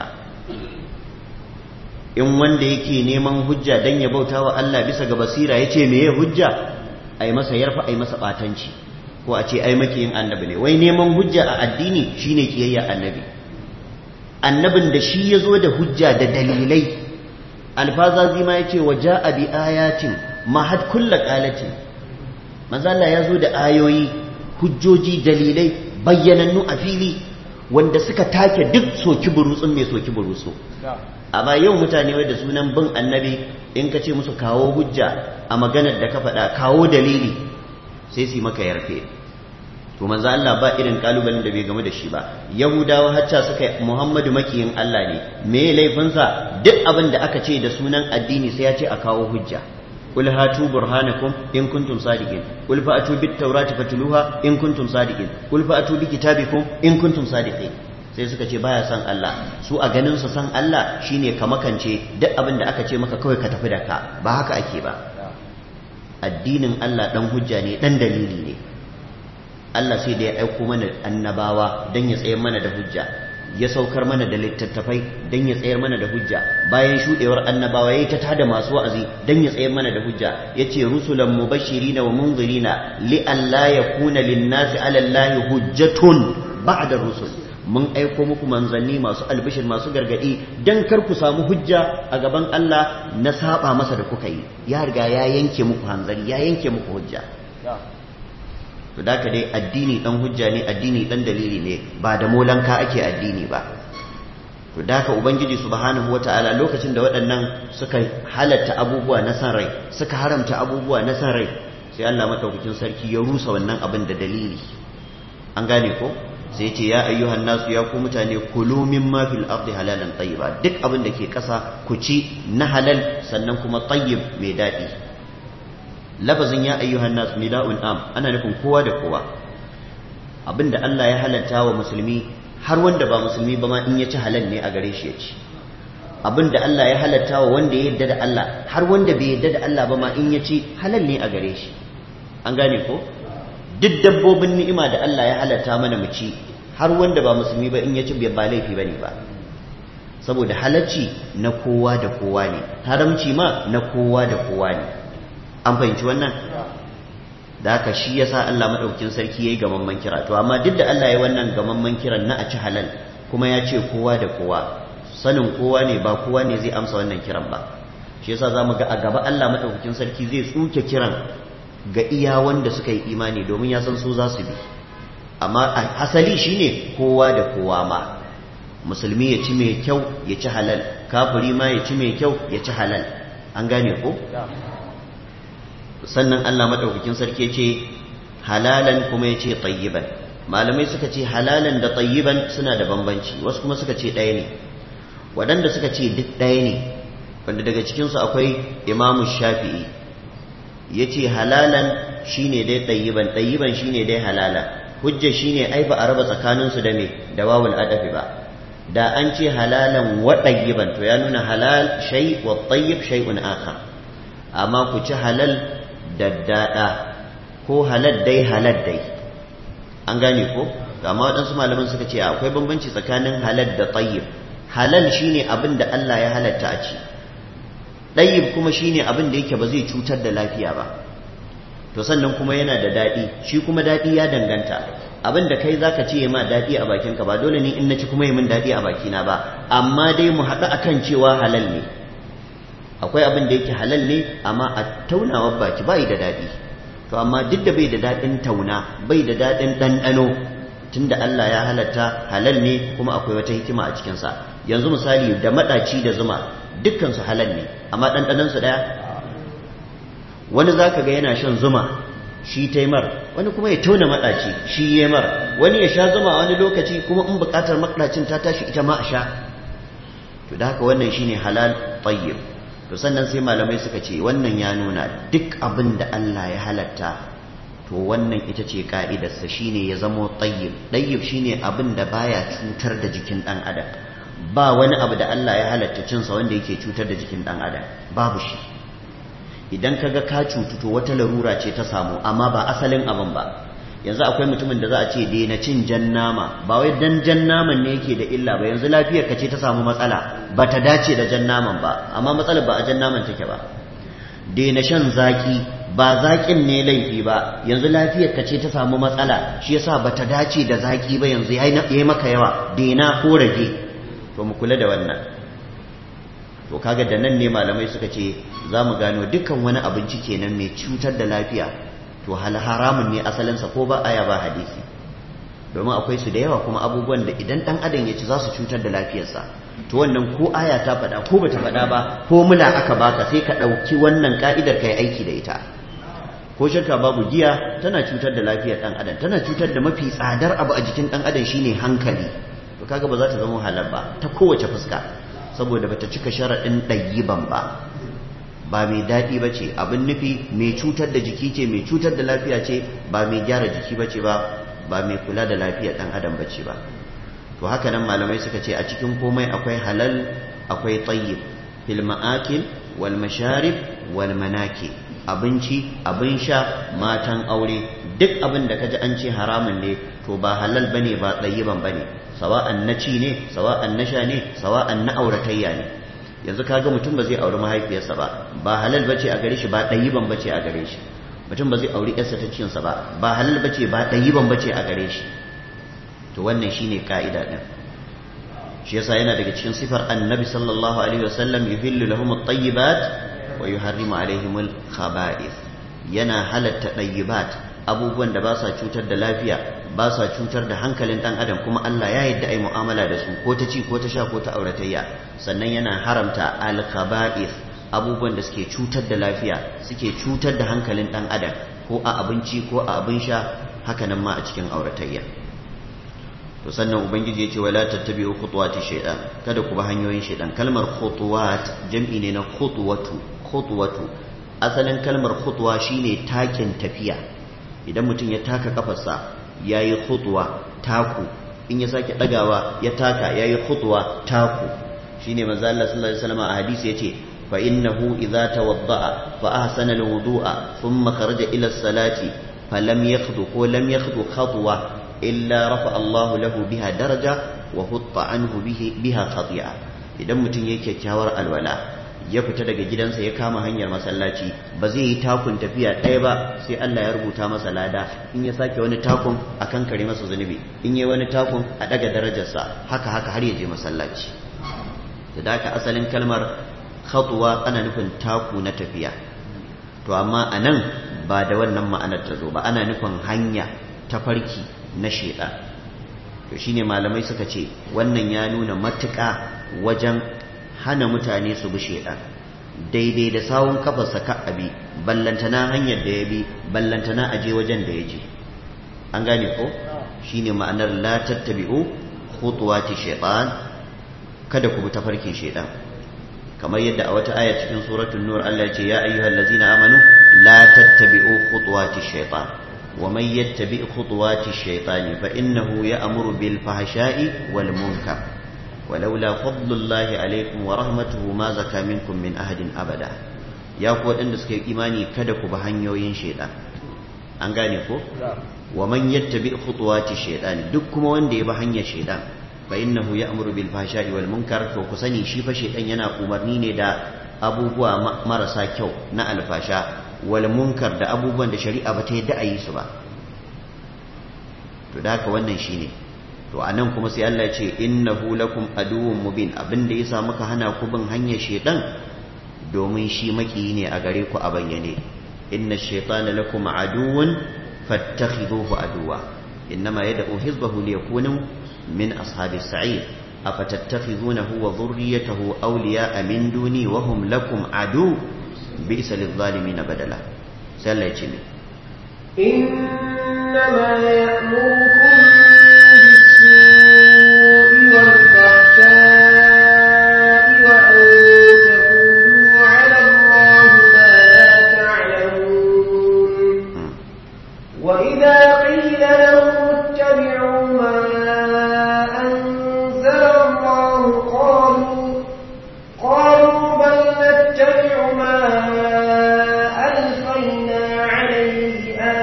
in wanda yake neman hujja dan ya bauta wa Allah bisa ga basira ya ce meye hujja ai masa yarfa ai masa batanci ko a ce ai makiyin annabi ne wai neman hujja a addini shine kiyayya annabi annabin da shi ya zo da hujja da dalilai alfazazi ma yace wa ja'a bi ayatin ma had kullu qalatin manzo Allah ya zo da ayoyi hujjoji dalilai bayyanannu a fili wanda suka take duk soki burutsun mai soki burutsu amma yau mutane wai da sunan bin annabi in ka ce musu kawo hujja a maganar da ka faɗa kawo dalili sai su yi maka yarfe to manzo Allah ba irin kalubalen da bai game da shi ba yahudawa hacca suka yi muhammadu makiyin Allah ne me laifinsa duk abin da aka ce da sunan addini sai ya ce a kawo hujja قل هاتوا برهانكم إن كنتم صادقين قل فأتوا بالتوراة فتلوها إن كنتم صادقين قل فأتوا بكتابكم إن كنتم صادقين sai suka ce baya son Allah su a ganin su san Allah shine ka makance duk abin da aka ce maka kawai ka tafi da ka ba haka ake ba addinin Allah dan hujja ne dan dalili ne Allah sai da ya aiko mana annabawa dan ya tsayar mana da hujja ya saukar mana da littattafai dan ya tsayar mana da hujja bayan shudewar annabawa yayi ta tada masu wa'azi dan ya tsayar mana da hujja yace rusulan mubashirina wa munzirina li an la yakuna lin-nasi 'ala Allahi hujjatun ba'da rusul mun aiko muku manzanni masu albishir masu gargadi dan kar ku samu hujja a gaban Allah na saba masa da kuka yi ya riga ya yanke muku hanzari ya yanke muku hujja to da ka dai addini dan hujja ne addini dan dalili ne ba da molanka ake addini ba to da ka ubangiji subhanahu wataala lokacin da waɗannan suka halatta abubuwa na san rai suka haramta abubuwa na san rai sai Allah madaukakin sarki ya rusa wannan abin da dalili an gane ko sai ce ya ayyuhan nasu ya ku mutane kulu mimma fil ardi halalan tayyiba duk abin da ke ƙasa ku ci na halal sannan kuma tayyib mai daɗi lafazin ya ayyuhan nasu nida'un am ana nufin kowa da kowa abinda Allah ya halatta wa musulmi har wanda ba musulmi ba ma in ya ci halal ne a gare shi ya ci abinda Allah ya halatta wa wanda ya yarda da Allah har wanda bai yarda da Allah ba ma in ya ci halal ne a gare shi an gane ko duk dabbobin ni'ima da Allah ya halatta mana mu ci har wanda ba musulmi ba in ya ci ba laifi bane ba saboda halacci na kowa da kowa ne haramci ma na kowa da kowa ne an fahimci wannan da haka shi yasa Allah madaukakin sarki yayi gamamman kira to amma duk da Allah ya wannan gamamman kiran na a ci halal kuma ya ce kowa da kowa sanin kowa ne ba kowa ne zai amsa wannan kiran ba shi yasa zamu ga a gaba Allah madaukakin sarki zai tsuke kiran ga iya wanda suka yi imani domin ya san su za su bi amma asali shine kowa da kowa ma musulmi ya ci mai kyau ya ci halal kafiri ma ya ci mai kyau ya ci halal an gane ko sannan Allah madaukakin sarki ce halalan kuma ya ce tayyiban malamai suka ce halalan da tayyiban suna da bambanci wasu kuma suka ce ɗaya ne waɗanda suka ce duk ɗaya ne wanda daga cikinsu akwai imamu shafi'i ya ce halalan shine dai ɗayyiban ɗayyiban shine dai halala hujja shine ai ba a raba tsakaninsu da me da wawul adafi ba da an ce halalan wa ɗayyiban to ya nuna halal shay wa tayyib shay'un akhar amma ku ci halal daddada ko halal dai halal dai an gane ko amma waɗansu malaman suka ce akwai bambanci tsakanin halal da tayyib halal shine abin da Allah ya halatta a ci ɗayyib kuma shine abin da yake ba zai cutar da lafiya ba to sannan kuma yana da daɗi shi kuma daɗi ya danganta abin da kai zaka ce ma daɗi a bakinka ba dole ne in na ci kuma yi min daɗi a bakina ba amma dai mu haɗu akan cewa halal ne akwai abin da yake halal ne amma a taunawar baki bai da daɗi to amma duk da bai da daɗin tauna bai da daɗin ɗanɗano tunda Allah ya halatta halal ne kuma akwai wata hikima a cikinsa yanzu misali da maɗaci da zuma dukkansu halal ne amma ɗanɗanansu ɗaya wani za ka ga yana shan zuma shi taimar wani kuma ya tauna maɗaci shi ya mar wani ya sha zuma a wani lokaci kuma in buƙatar maɗacin ta tashi ita ma a sha to da haka wannan shine halal tayyib to sannan sai malamai suka ce wannan ya nuna duk abin da Allah ya halatta to wannan ita ce ka'idarsa shine ya zamo tayyib tayyib shine abin da baya cutar da jikin ɗan adam ba wani abu da Allah ya halatta cinsa wanda yake cutar da jikin ɗan adam babu shi idan ka ga ka cutu to wata larura ce ta samu amma ba asalin abin ba yanzu akwai mutumin da za a ce daina cin jan nama ba wai dan jan naman ne yake da illa ba yanzu lafiyar ka ce ta samu matsala ba ta dace da jan naman ba amma matsalar ba a jan naman take ba daina shan zaki ba zakin ne laifi ba yanzu lafiyar ka ce ta samu matsala shi yasa ba ta dace da zaki ba yanzu yayi maka yawa daina ko rage to mu kula da wannan to kaga da nan ne malamai suka ce za mu gano dukkan wani abinci kenan mai cutar da lafiya to hal haramun ne asalinsa ko ba aya ba hadisi domin akwai su da yawa kuma abubuwan da idan dan adam ya ci za su cutar da lafiyarsa to wannan ko aya ta faɗa ko bata faɗa ba ko mula aka baka sai ka ɗauki wannan ka'idar ka yi aiki da ita ko shakka babu giya tana cutar da lafiyar dan adam tana cutar da mafi tsadar abu a jikin dan adam shine hankali to kaga ba za ta zama halal ba ta kowace fuska saboda bata cika sharaɗin ɗayyiban ba ba mai daɗi ba ce abin nufi mai cutar da jiki ce mai cutar da lafiya ce ba mai gyara jiki ba ce ba ba mai kula da lafiyar ɗan adam ba ce ba to haka nan malamai suka ce a cikin komai akwai halal akwai tayyib fil ma'akil wal masharib wal manaki abinci abin sha matan aure duk abin da kaji an ce haramun ne to ba halal bane ba tayyiban bane sawa'an na ci ne sawa'an na sha ne sawa'an na auratayya ne yanzu kaga mutum ba zai auri mahaifiyarsa ba ba halal bace a gare shi ba ɗayiban bace a gare shi mutum ba zai auri yarsa ta cinsa ba ba halal bace ba ɗayiban bace a gare shi to wannan shine ka'ida din shi yasa yana daga cikin sifar annabi sallallahu alaihi wasallam yuhillu lahum at-tayyibat wa yuharrimu alaihim al-khaba'ith yana halatta ɗayyibat abubuwan da ba sa cutar da lafiya ba sa cutar da hankalin dan adam kuma Allah ya yadda ai mu'amala da su ko ta ci ko ta sha ko ta auratayya sannan yana haramta al-khaba'ith abubuwan da suke cutar da lafiya suke cutar da hankalin dan adam ko a abinci ko a abin sha haka nan ma a cikin auratayya to sannan ubangiji ya ce wala tattabi'u khutuwati shaytan kada ku bi hanyoyin shaytan kalmar khutuwat jam'i ne na khutuwatu khutuwatu asalin kalmar khutwa shine takin tafiya idan mutum ya taka kafarsa ya yi khutwa taku in ya sake ɗagawa ya taka ya yi khutwa taku shi ne maza Allah sallallahu Alaihi wasallam a hadisi ya ce fa innahu idza tawadda'a fa ahsana alwudu'a thumma kharaja ila salati fa lam yakhdu ko lam yakhdu khatwa illa rafa Allah lahu biha daraja wa hutta anhu biha khati'a idan mutum yake kyakkyawar alwala ya fita daga gidansa ya kama hanyar masallaci ba zai yi takun tafiya ɗaya ba sai Allah ya rubuta masa lada in ya sake wani takun a kan kare masa zunubi in yi wani takun a ɗaga darajarsa haka haka har ya je masallaci da haka asalin kalmar khatuwa ana nufin taku na tafiya to amma a nan ba da wannan ma'anar ta zo ba ana nufin hanya ta farki na sheda to shine malamai suka ce wannan ya nuna matuƙa wajen hana mutane su bi shaidan daidai da sawun kafarsa ka abi ballantana hanyar da ya bi ballantana aje wajen da ya je an gane ko shine ma'anar la tattabi'u khutuwati shaytan kada ku bi tafarkin shaidan kamar yadda a wata aya cikin suratul nur Allah ya ce ya ayyuhallazina amanu la tattabi'u khutuwati shaytan wa man yattabi' khutuwati shaytani fa innahu ya'muru bil fahsha'i wal munkar ولولا فضل الله عليكم ورحمته ما زكى منكم من أحد أبدا ya ku waɗanda suka yi imani kada ku bi hanyoyin shaidan an gane ko wa man yattabi khutuwati shaidan duk kuma wanda ya bi hanyar shaidan fa innahu ya'muru bil fahsha'i wal munkar to ku sani shi fa shaidan yana umarni ne da abubuwa marasa kyau na alfasha wal munkar da abubuwan da shari'a ba ta yadda a yi su ba to da haka wannan shine to a nan kuma sai Allah ya ce innahu lakum aduwwun mubin abinda yasa muka hana ku bin hanyar shedan domin shi maki ne a gare ku a bayyane inna shaytana lakum aduwwun fattakhidhuhu aduwa innama yad'u hizbahu liyakunu min ashabis sa'ir afatattakhizunahu wa dhurriyyatahu awliya'a min duni wa hum lakum adu bi'sa lidh-dhalimin badala sai Allah ya ce
إنما يأمركم بالسوء والفحشاء وأن تقولوا على الله ما لا تعلمون وإذا قيل لهم اتبعوا ما أنزل الله قالوا قالوا بل نتبع ما ألفينا عليه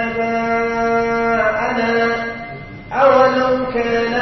آباءنا أولو كان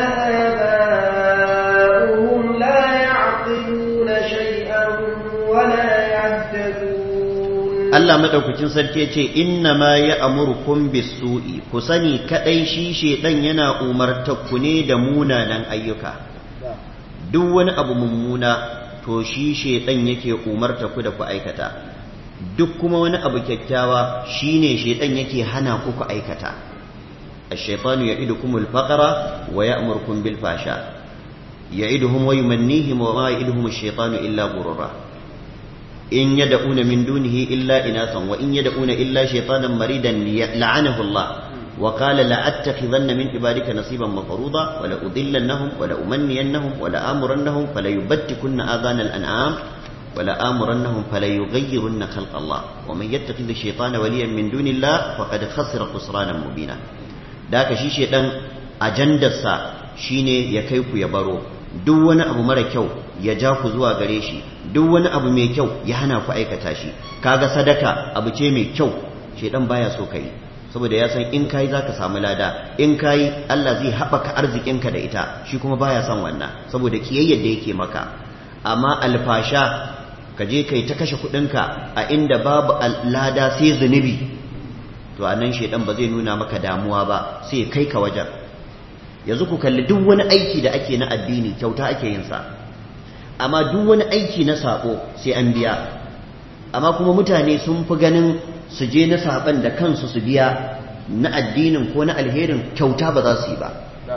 آباؤهم لا يعقلون شيئا ولا يهتدون
Allah madaukakin sarki ya ce inna ma ya amurkum bisu'i ku sani kadai shi shedan yana umartar ku ne da munanan ayyuka duk wani abu mummuna to shi shedan yake umarta ku da ku aikata duk kuma wani abu kyakkyawa shine shedan yake hana ku ku aikata الشيطان يعدكم الفقر ويأمركم بالفحشاء يعدهم ويمنيهم وما يعدهم الشيطان إلا غرورا إن يدعون من دونه إلا إناثا وإن يدعون إلا شيطانا مريدا لعنه الله وقال لأتخذن من عبادك نصيبا مفروضا ولأضلنهم ولأمنينهم ولآمرنهم فليبتكن آذان الأنعام ولآمرنهم فليغيرن خلق الله ومن يتخذ الشيطان وليا من دون الله فقد خسر خسرانا مبينا da ka shi shedan ajandarsa shine ya kai ku ya baro duk wani abu mara kyau ya ja ku zuwa gare shi duk wani abu mai kyau ya hana ku aikata shi kaga sadaka abu ce mai kyau shedan baya so kai saboda ya san in kai zaka samu lada in kai Allah zai haɓaka arzikinka da ita shi kuma baya son wannan saboda kiyayyar da yake maka amma alfasha ka je kai ta kashe kuɗinka a inda babu lada sai zunubi to anan shedan ba zai nuna maka damuwa ba sai kai ka wajen yanzu ku kalli duk wani aiki da ake na addini kyauta ake yin sa amma duk wani aiki na sako sai an biya amma kuma mutane sun fi ganin su je na saban da kansu su biya na addinin ko na alherin kyauta ba za su yi ba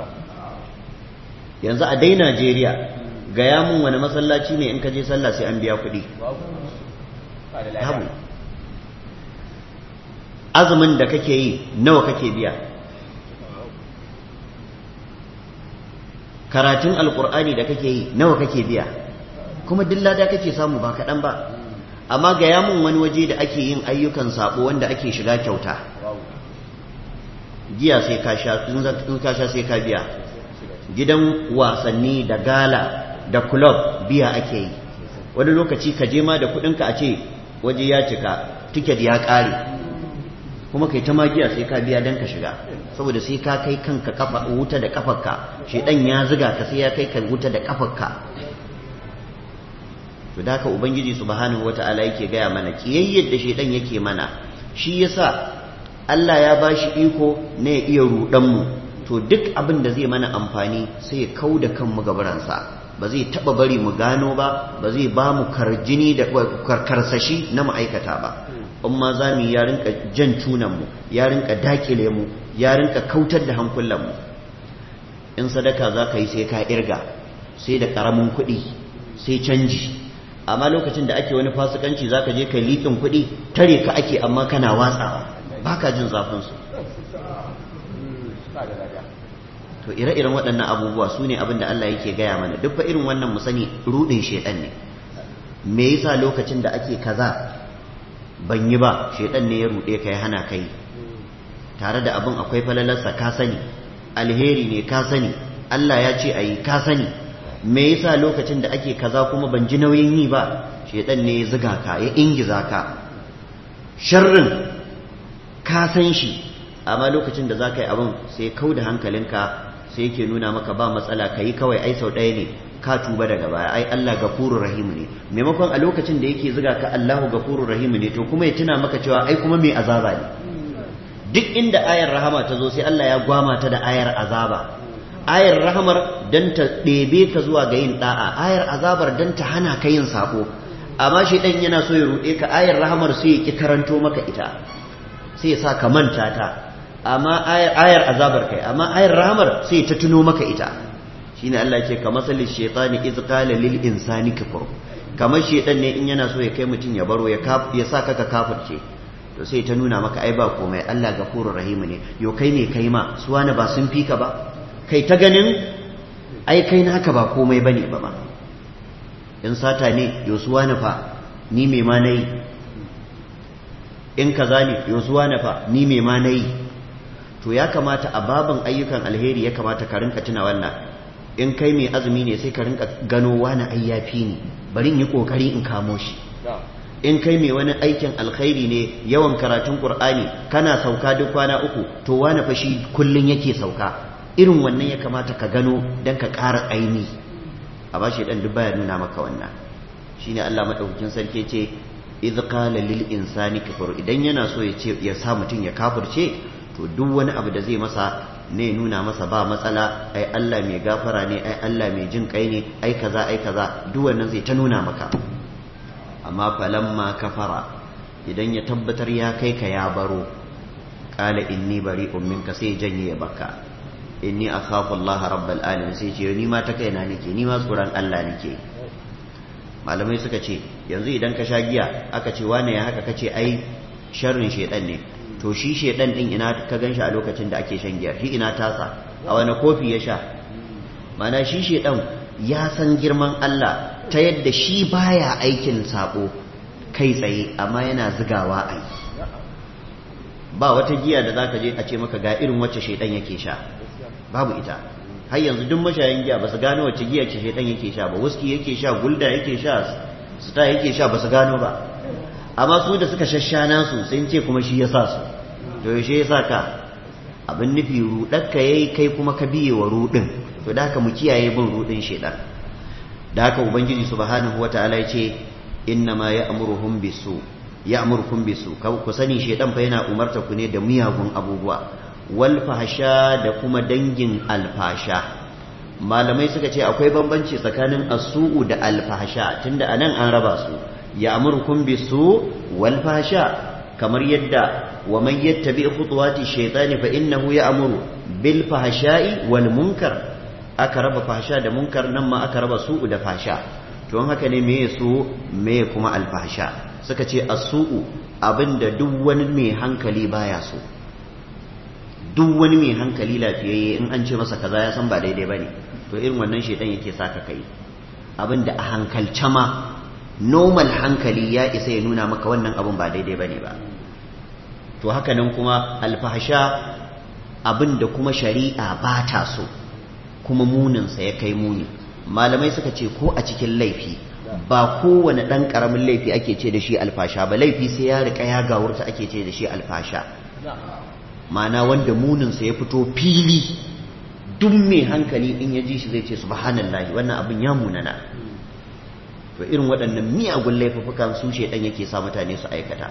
yanzu a dai Najeriya gaya mun wani masallaci ne in ka je sallah sai an biya kuɗi babu azumin da kake yi nawa kake biya karatun alkur'ani da kake yi nawa kake biya kuma duk lada kake samu ba kaɗan ba amma gaya mun wani waje da ake yin ayyukan sabo wanda ake shiga kyauta giya sai ka sha in ka sha sai ka biya gidan wasanni da gala da club biya ake yi wani lokaci ka je ma da kuɗinka a ce waje ya cika tiket ya ƙare kuma kai ta magiya sai ka biya dan ka shiga saboda sai ka kai kanka kafa wuta da kafarka shedan ya ziga ka sai ya kai ka wuta da kafarka to da ka ubangiji subhanahu wataala yake gaya mana kiyayyar da shedan yake mana shi yasa Allah ya bashi iko ne ya iya rudan mu to duk abin da zai mana amfani sai ya kauda kanmu gabaransa ba zai taba bari mu gano ba ba zai ba mu karjini da karkarsashi na ma'aikata ba in ma za mu ya rinka jan cunanmu ya rinka dakile mu ya rinka kautar da hankulanmu in sadaka za ka yi sai ka irga sai da ƙaramin kuɗi sai canji amma lokacin da ake wani fasikanci za ka je ka liƙin kuɗi tare ka ake amma kana watsawa ba ka jin zafinsu to ire-iren waɗannan abubuwa su ne abin da Allah yake gaya mana duk fa irin wannan mu sani ruɗin shaiɗan ne me yasa lokacin da ake kaza ban yi ba shaidan ne ya ruɗe ka ya hana kai tare da abin akwai falalarsa ka sani alheri ne ka sani Allah ya ce a yi ka sani me yasa lokacin da ake kaza kuma ban ji nauyin yi ba shaidan ne ya ziga ka ya ingiza ka sharrin ka san shi amma lokacin da za ka yi abin sai kau da hankalinka sai yake nuna maka ba matsala ka yi kawai ai sau ɗaya ne ka tuba daga baya ai Allah gafurur rahim ne maimakon a lokacin da yake zuga ka Allahu gafurur rahim ne to kuma ya tuna maka cewa ai kuma mai azaba ne duk inda ayar rahama ta zo sai Allah ya gwama ta da ayar azaba ayar rahamar dan ta ɗebe ka zuwa ga yin da'a ayar azabar dan ta hana ka yin sako amma shi dan yana so ya ruɗe ka ayar rahamar sai ya ki karanto maka ita sai ya sa ka manta ta amma ayar azabar kai amma ayar rahamar sai ta tuno maka ita shine Allah ce ka masalin shaitani iz qala lil insani kafur kamar shaitan ne in yana so ya kai mutum ya baro ya ya sa ka kafirce to sai ta nuna maka ai ba komai Allah gafurur rahim ne yo kai ne kai ma su wani ba sun fi ka ba kai ta ganin ai kai naka ba komai bane ba ma in sata ne yo su wani fa ni me ma nayi in kaza ne yo su wani fa ni me ma nayi to ya kamata a baban ayyukan alheri ya kamata ka rinka tuna wannan in kai mai azumi ne sai ka rinka gano wani ayyafi ne bari in yi kokari in kamo shi in kai mai wani aikin alkhairi ne yawan karatun qur'ani kana sauka duk kwana uku to wani fa shi kullun yake sauka irin wannan ya kamata ka gano dan ka ƙara aini a bashi dan duk baya nuna maka wannan shine Allah madaukakin sarki ce idh qala lil insani kafur idan yana so ya ce ya sa mutun ya kafirce to duk wani abu da zai masa ne nuna masa ba matsala ai Allah mai gafara ne ai Allah mai jin kai ne ai kaza ai kaza duk wannan zai ta nuna maka amma falamma kafara idan ya tabbatar ya kai ka ya baro qala inni bari'un minka sai janye ya baka inni akhafu Allah rabbal alamin sai ce ni ma ta kaina nake ni ma tsoron Allah nake malamai suka ce yanzu idan ka sha giya aka ce wane ya haka kace ai sharrin shedan ne to shi shedan din ina ka ganshi a lokacin da ake shan giya shi ina tasa a wani kofi ya sha mana shi shedan ya san girman Allah ta yadda shi baya aikin sabo kai tsaye amma yana zigawa a yi ba wata giya da zaka je a ce maka ga irin wacce shedan yake sha babu ita har yanzu duk mashayin giya ba su gano wacce giya ce shaitan yake sha ba wuski yake sha gulda yake sha sita yake sha ba su gano ba amma su da suka shashana su sun ce kuma shi ya sa su to yaushe ya sa ka abin nufi ruɗarka ya yi kai kuma ka biye wa ruɗin to da haka mu kiyaye bin ruɗin shaitan da haka ubangiji subhanahu wataala ya ce inna ma ya'muruhum bisu ya'murukum bisu ku sani shaitan fa yana umarta ku ne da miyagun abubuwa wal fahsha da kuma dangin alfasha malamai suka ce akwai bambanci tsakanin asu'u da alfahsha tunda anan an raba su ya'murukum bisu wal fahsha kamar yadda wa man yattabi khutuwati shaytani fa innahu ya'muru bil fahsha'i wal munkar aka raba fahsha da munkar nan ma aka raba su'u da fahsha to haka ne meye su meye kuma al fahsha suka ce asu'u abinda duk wani mai hankali baya so duk wani mai hankali lafiyayye in an ce masa kaza ya san ba daidai bane to irin wannan shaytan yake saka kai abinda a hankalce ma normal hankali ya isa ya nuna maka wannan abin ba daidai bane ba to haka nan kuma alfahasha abin da kuma shari'a ba ta so kuma muninsa ya kai muni malamai suka ce ko a cikin laifi ba kowane ɗan ƙaramin laifi ake ce da shi alfasha ba laifi sai ya riƙa ya gawurta ake ce da shi alfasha ma'ana wanda muninsa ya fito fili duk mai hankali in ya ji shi zai ce subhanallahi wannan abin ya munana to irin waɗannan miyagun laifukan su shedan yake sa mutane su aikata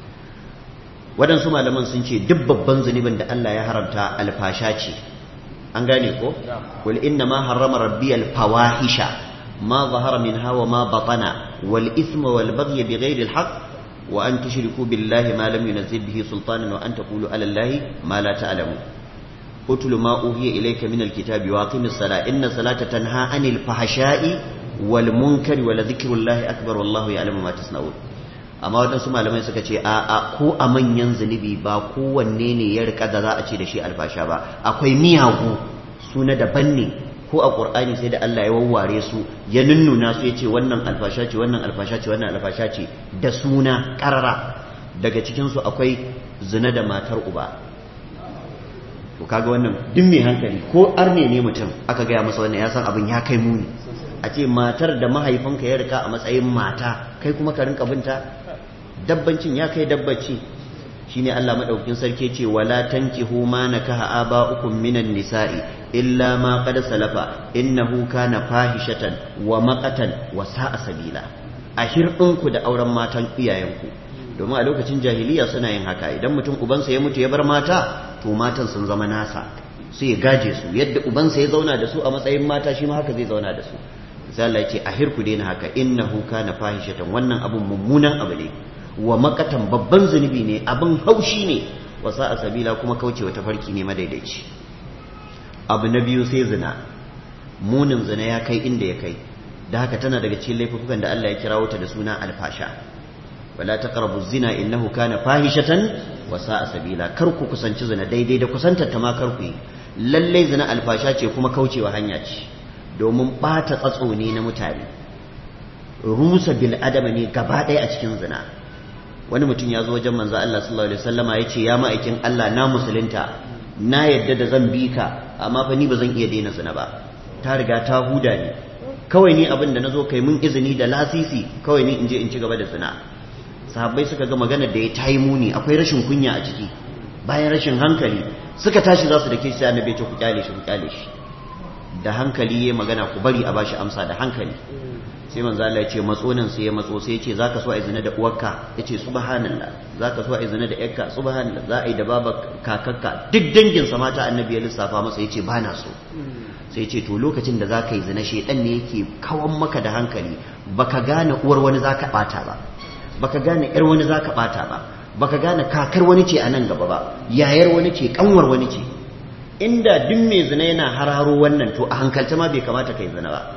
waɗansu malaman sun ce duk babban zunubin da Allah ya haramta alfasha ce an gane ko wal inna ma harrama rabbi al fawahisha ma zahara minha wa ma batana wal ithma wal baghy bighairi al haqq wa an tushriku billahi ma lam yunzil bihi sultanan wa an taqulu ala allahi ma la ta'lamu utlu ma uhiya ilayka min al kitabi wa aqimis salata inna salata tanha anil fahsha'i wal munkari wala dhikrullahi akbar wallahu ya'lamu ma tasna'un amma waɗansu malamai suka ce a a ko a manyan zunubi ba kowanne ne ya rika da za a ce da shi alfasha ba akwai miyagu su na daban ne ko a ƙur'ani sai da Allah ya wawware su ya nunnuna su ya ce wannan alfasha ce wannan alfasha ce wannan alfasha ce da suna ƙarara daga cikinsu akwai zina da matar uba to kaga wannan duk mai hankali ko arne ne mutum aka gaya masa wannan ya san abin ya kai muni a ce matar da mahaifinka ya rika a matsayin mata kai kuma ka rinka binta dabbancin ya kai dabbaci shine Allah madaukakin sarki ce wala tankihu ma nakaha aba'ukum minan nisa'i illa ma qad salafa innahu kana fahishatan wa maqatan wa sa'a sabila a hirdinku da auren matan iyayenku domin a lokacin jahiliya suna yin haka idan mutum ubansa ya mutu ya bar mata to matan sun zama nasa sai ya gaje su yadda ubansa ya zauna da su a matsayin mata shi ma haka zai zauna da su sai Allah ya ce a hirku daina haka innahu kana fahishatan wannan abun mummunan abu ne wa makatan babban zunubi ne abin haushi ne wa sa'a sabila kuma kaucewa tafarki ne madaidaici abu na biyu sai zina munin zina ya kai inda ya kai da haka tana daga cikin laifukan da Allah ya kirawo ta da suna alfasha wala taqrabu zina innahu kana fahishatan wa sa'a sabila kar ku kusanci zina daidai da kusantar ta ma kar ku yi lalle zina alfasha ce kuma kaucewa hanya ce domin bata tsatso ne na mutane rusa bil adama ne gaba ɗaya a cikin zina wani mutum ya zo wajen manzo Allah sallallahu alaihi wasallama ya ce ya ma'aikin Allah na musulunta na yadda da zan bi ka amma fa ni ba zan iya daina zina ba ta riga ta huda ni kawai ni abin da nazo kai mun izini da lasisi kawai ni in je in ci gaba da zina sahabbai suka ga magana da ya tayi muni akwai rashin kunya a ciki bayan rashin hankali suka tashi za su dake shi annabi ce ku kyale shi ku kyale shi da hankali yayi magana ku bari a bashi amsa da hankali sai manzo Allah ya ce matso nan sai ya matso sai ya ce zaka so a zina da uwarka yace subhanallah zaka so a zina da yarka subhanallah za a yi da baba kakakka duk dangin sa mata annabi ya lissafa masa yace bana so sai ya ce to lokacin da zaka yi zina shedan ne yake kawan maka da hankali baka gane uwar wani zaka bata ba baka gane yar wani zaka bata ba baka gane kakar wani ce a nan gaba ba yayar wani ce kanwar wani ce inda duk mai zina yana hararo wannan to a hankalta ma bai kamata kai zina ba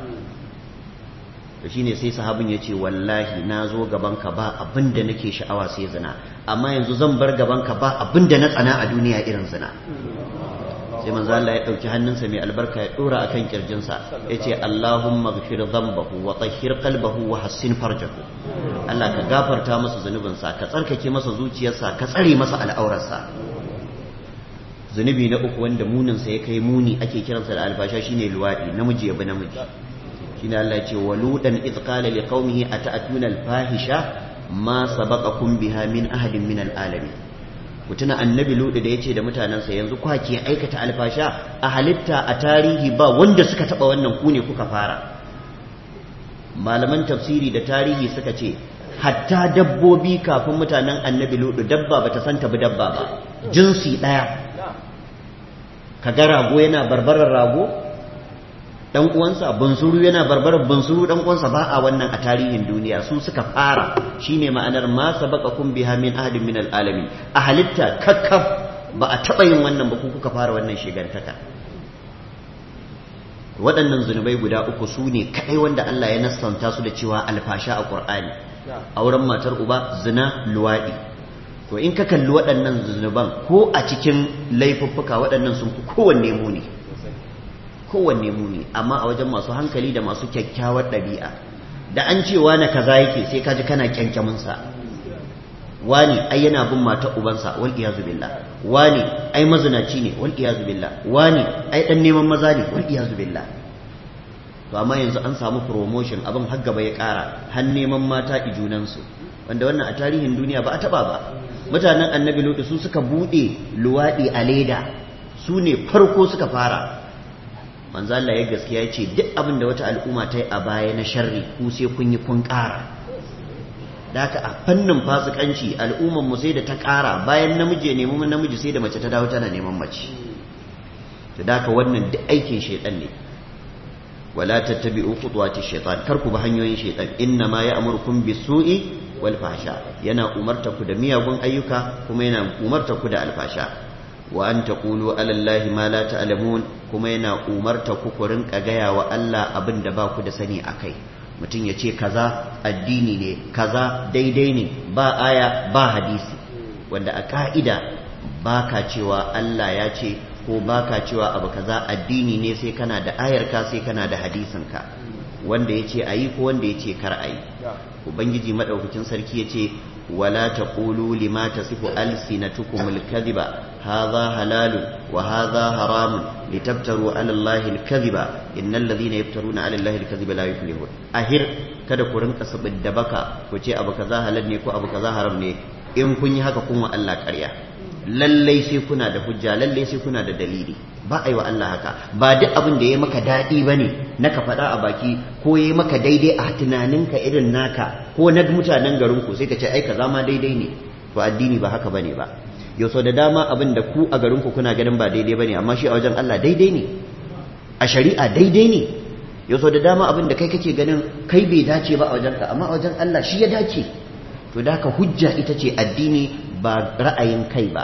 to shine sai sahabin ya ce wallahi na zo gabanka ba abin da nake sha'awa sai zina amma yanzu zan bar gabanka ba abin da na tsana a duniya irin zina sai manzo Allah ya dauki hannunsa mai albarka ya dora akan kirjinsa yace Allahumma ghfir dhanbahu wa tahhir qalbahu wa hassin farjahu Allah ka gafarta masa zunubinsa ka tsarkake masa zuciyarsa ka tsare masa al'aurarsa zunubi na uku wanda muninsa ya kai muni ake kiransa da alfasha shine luwaɗi namiji ya bi namiji shine Allah ya ce waludan iz qala liqaumihi ata'tuna alfahisha ma sabaqakum biha min ahadin min alalamin ku tuna annabi ludu da yace da mutanansa yanzu kwa ke aikata alfasha a halitta a tarihi ba wanda suka taba wannan ku ne kuka fara malaman tafsiri da tarihi suka ce hatta dabbobi kafin mutanen annabi ludu dabba bata san tabi dabba ba jinsi daya kaga rago yana barbarar rago dan uwansa bunsuru yana barbarar bunsuru dan uwansa ba a wannan a tarihin duniya su suka fara shine ma'anar ma sabaqakum biha min ahadin min alalamin a halitta kakkaf ba a taba yin wannan ba ku kuka fara wannan shigantaka waɗannan zunubai guda uku su ne kaɗai wanda Allah ya nassanta su da cewa alfasha a Qur'ani auren matar uba zina luwaɗi to in ka kalli waɗannan zunuban ko a cikin laifuffuka waɗannan sun fi kowanne muni kowanne muni amma a wajen masu hankali da masu kyakkyawar ɗabi'a da an ce wani kaza yake sai ka ji kana kyankyaminsa wani ai yana bin mata ubansa wal iyazu billah wani ai mazinaci ne wal iyazu billah wani ai dan neman maza ne wal iyazu billah to amma yanzu an samu promotion abin har gaba ya ƙara har neman mata ijunansu wanda wannan a tarihin duniya ba a taba ba mutanen annabi lutu su suka bude luwaɗi a leda su ne farko suka fara manzo Allah ya gaskiya ya ce duk abin da wata al'umma ta yi a baya na sharri ku sai kun yi kun ƙara da haka a fannin fasikanci al'umman mu sai da ta ƙara bayan namiji ya nemi namiji sai da mace ta dawo tana neman mace da haka wannan duk aikin shaitan ne wala tattabi'u khutuwati shaitan kar ku bi hanyoyin shaitan inna ma ya'murukum bisu'i wal fahsha yana umarta ku da miyagun ayyuka kuma yana umarta ku da alfasha wa an taqulu ala allahi ma la ta'lamun kuma yana umarta ku ku rinka gaya wa Allah abin da ba ku da sani akai mutum ya ce kaza addini ne kaza daidai ne ba aya ba hadisi wanda a ka'ida ba ka cewa Allah ya ce ko ba ka cewa abu kaza addini ne sai kana da ayarka sai kana da hadisinka wanda ya ce a yi ko wanda ya ce kar a yi ubangiji maɗaukakin sarki ya ce wala taqulu lima tasifu alsinatukum alkadhiba hadha halalun wa hadha haramun litabtaru ala allahi alkadhiba innal ladhina yaftaruna ala allahi alkadhiba la yuflihun ahir kada ku rinka sabid da baka ku ce abu kaza halal ne ko abu kaza haram ne in kun yi haka kun wa Allah ƙarya lallai sai kuna da hujja lallai sai kuna da dalili ba a yi wa Allah haka ba duk abin da ya maka daɗi ba ne na ka faɗa a baki ko ya maka daidai a tunaninka irin naka ko na mutanen garinku sai ka ce ai kaza ma daidai ne to addini ba haka bane ba yau sau da dama abin da ku a garinku kuna ganin ba daidai bane amma shi a wajen Allah daidai ne a shari'a daidai ne yau sau da dama abin da kai kake ganin kai bai dace ba a wajenka amma a wajen Allah shi ya dace to da haka hujja ita ce addini ba ra'ayin kai ba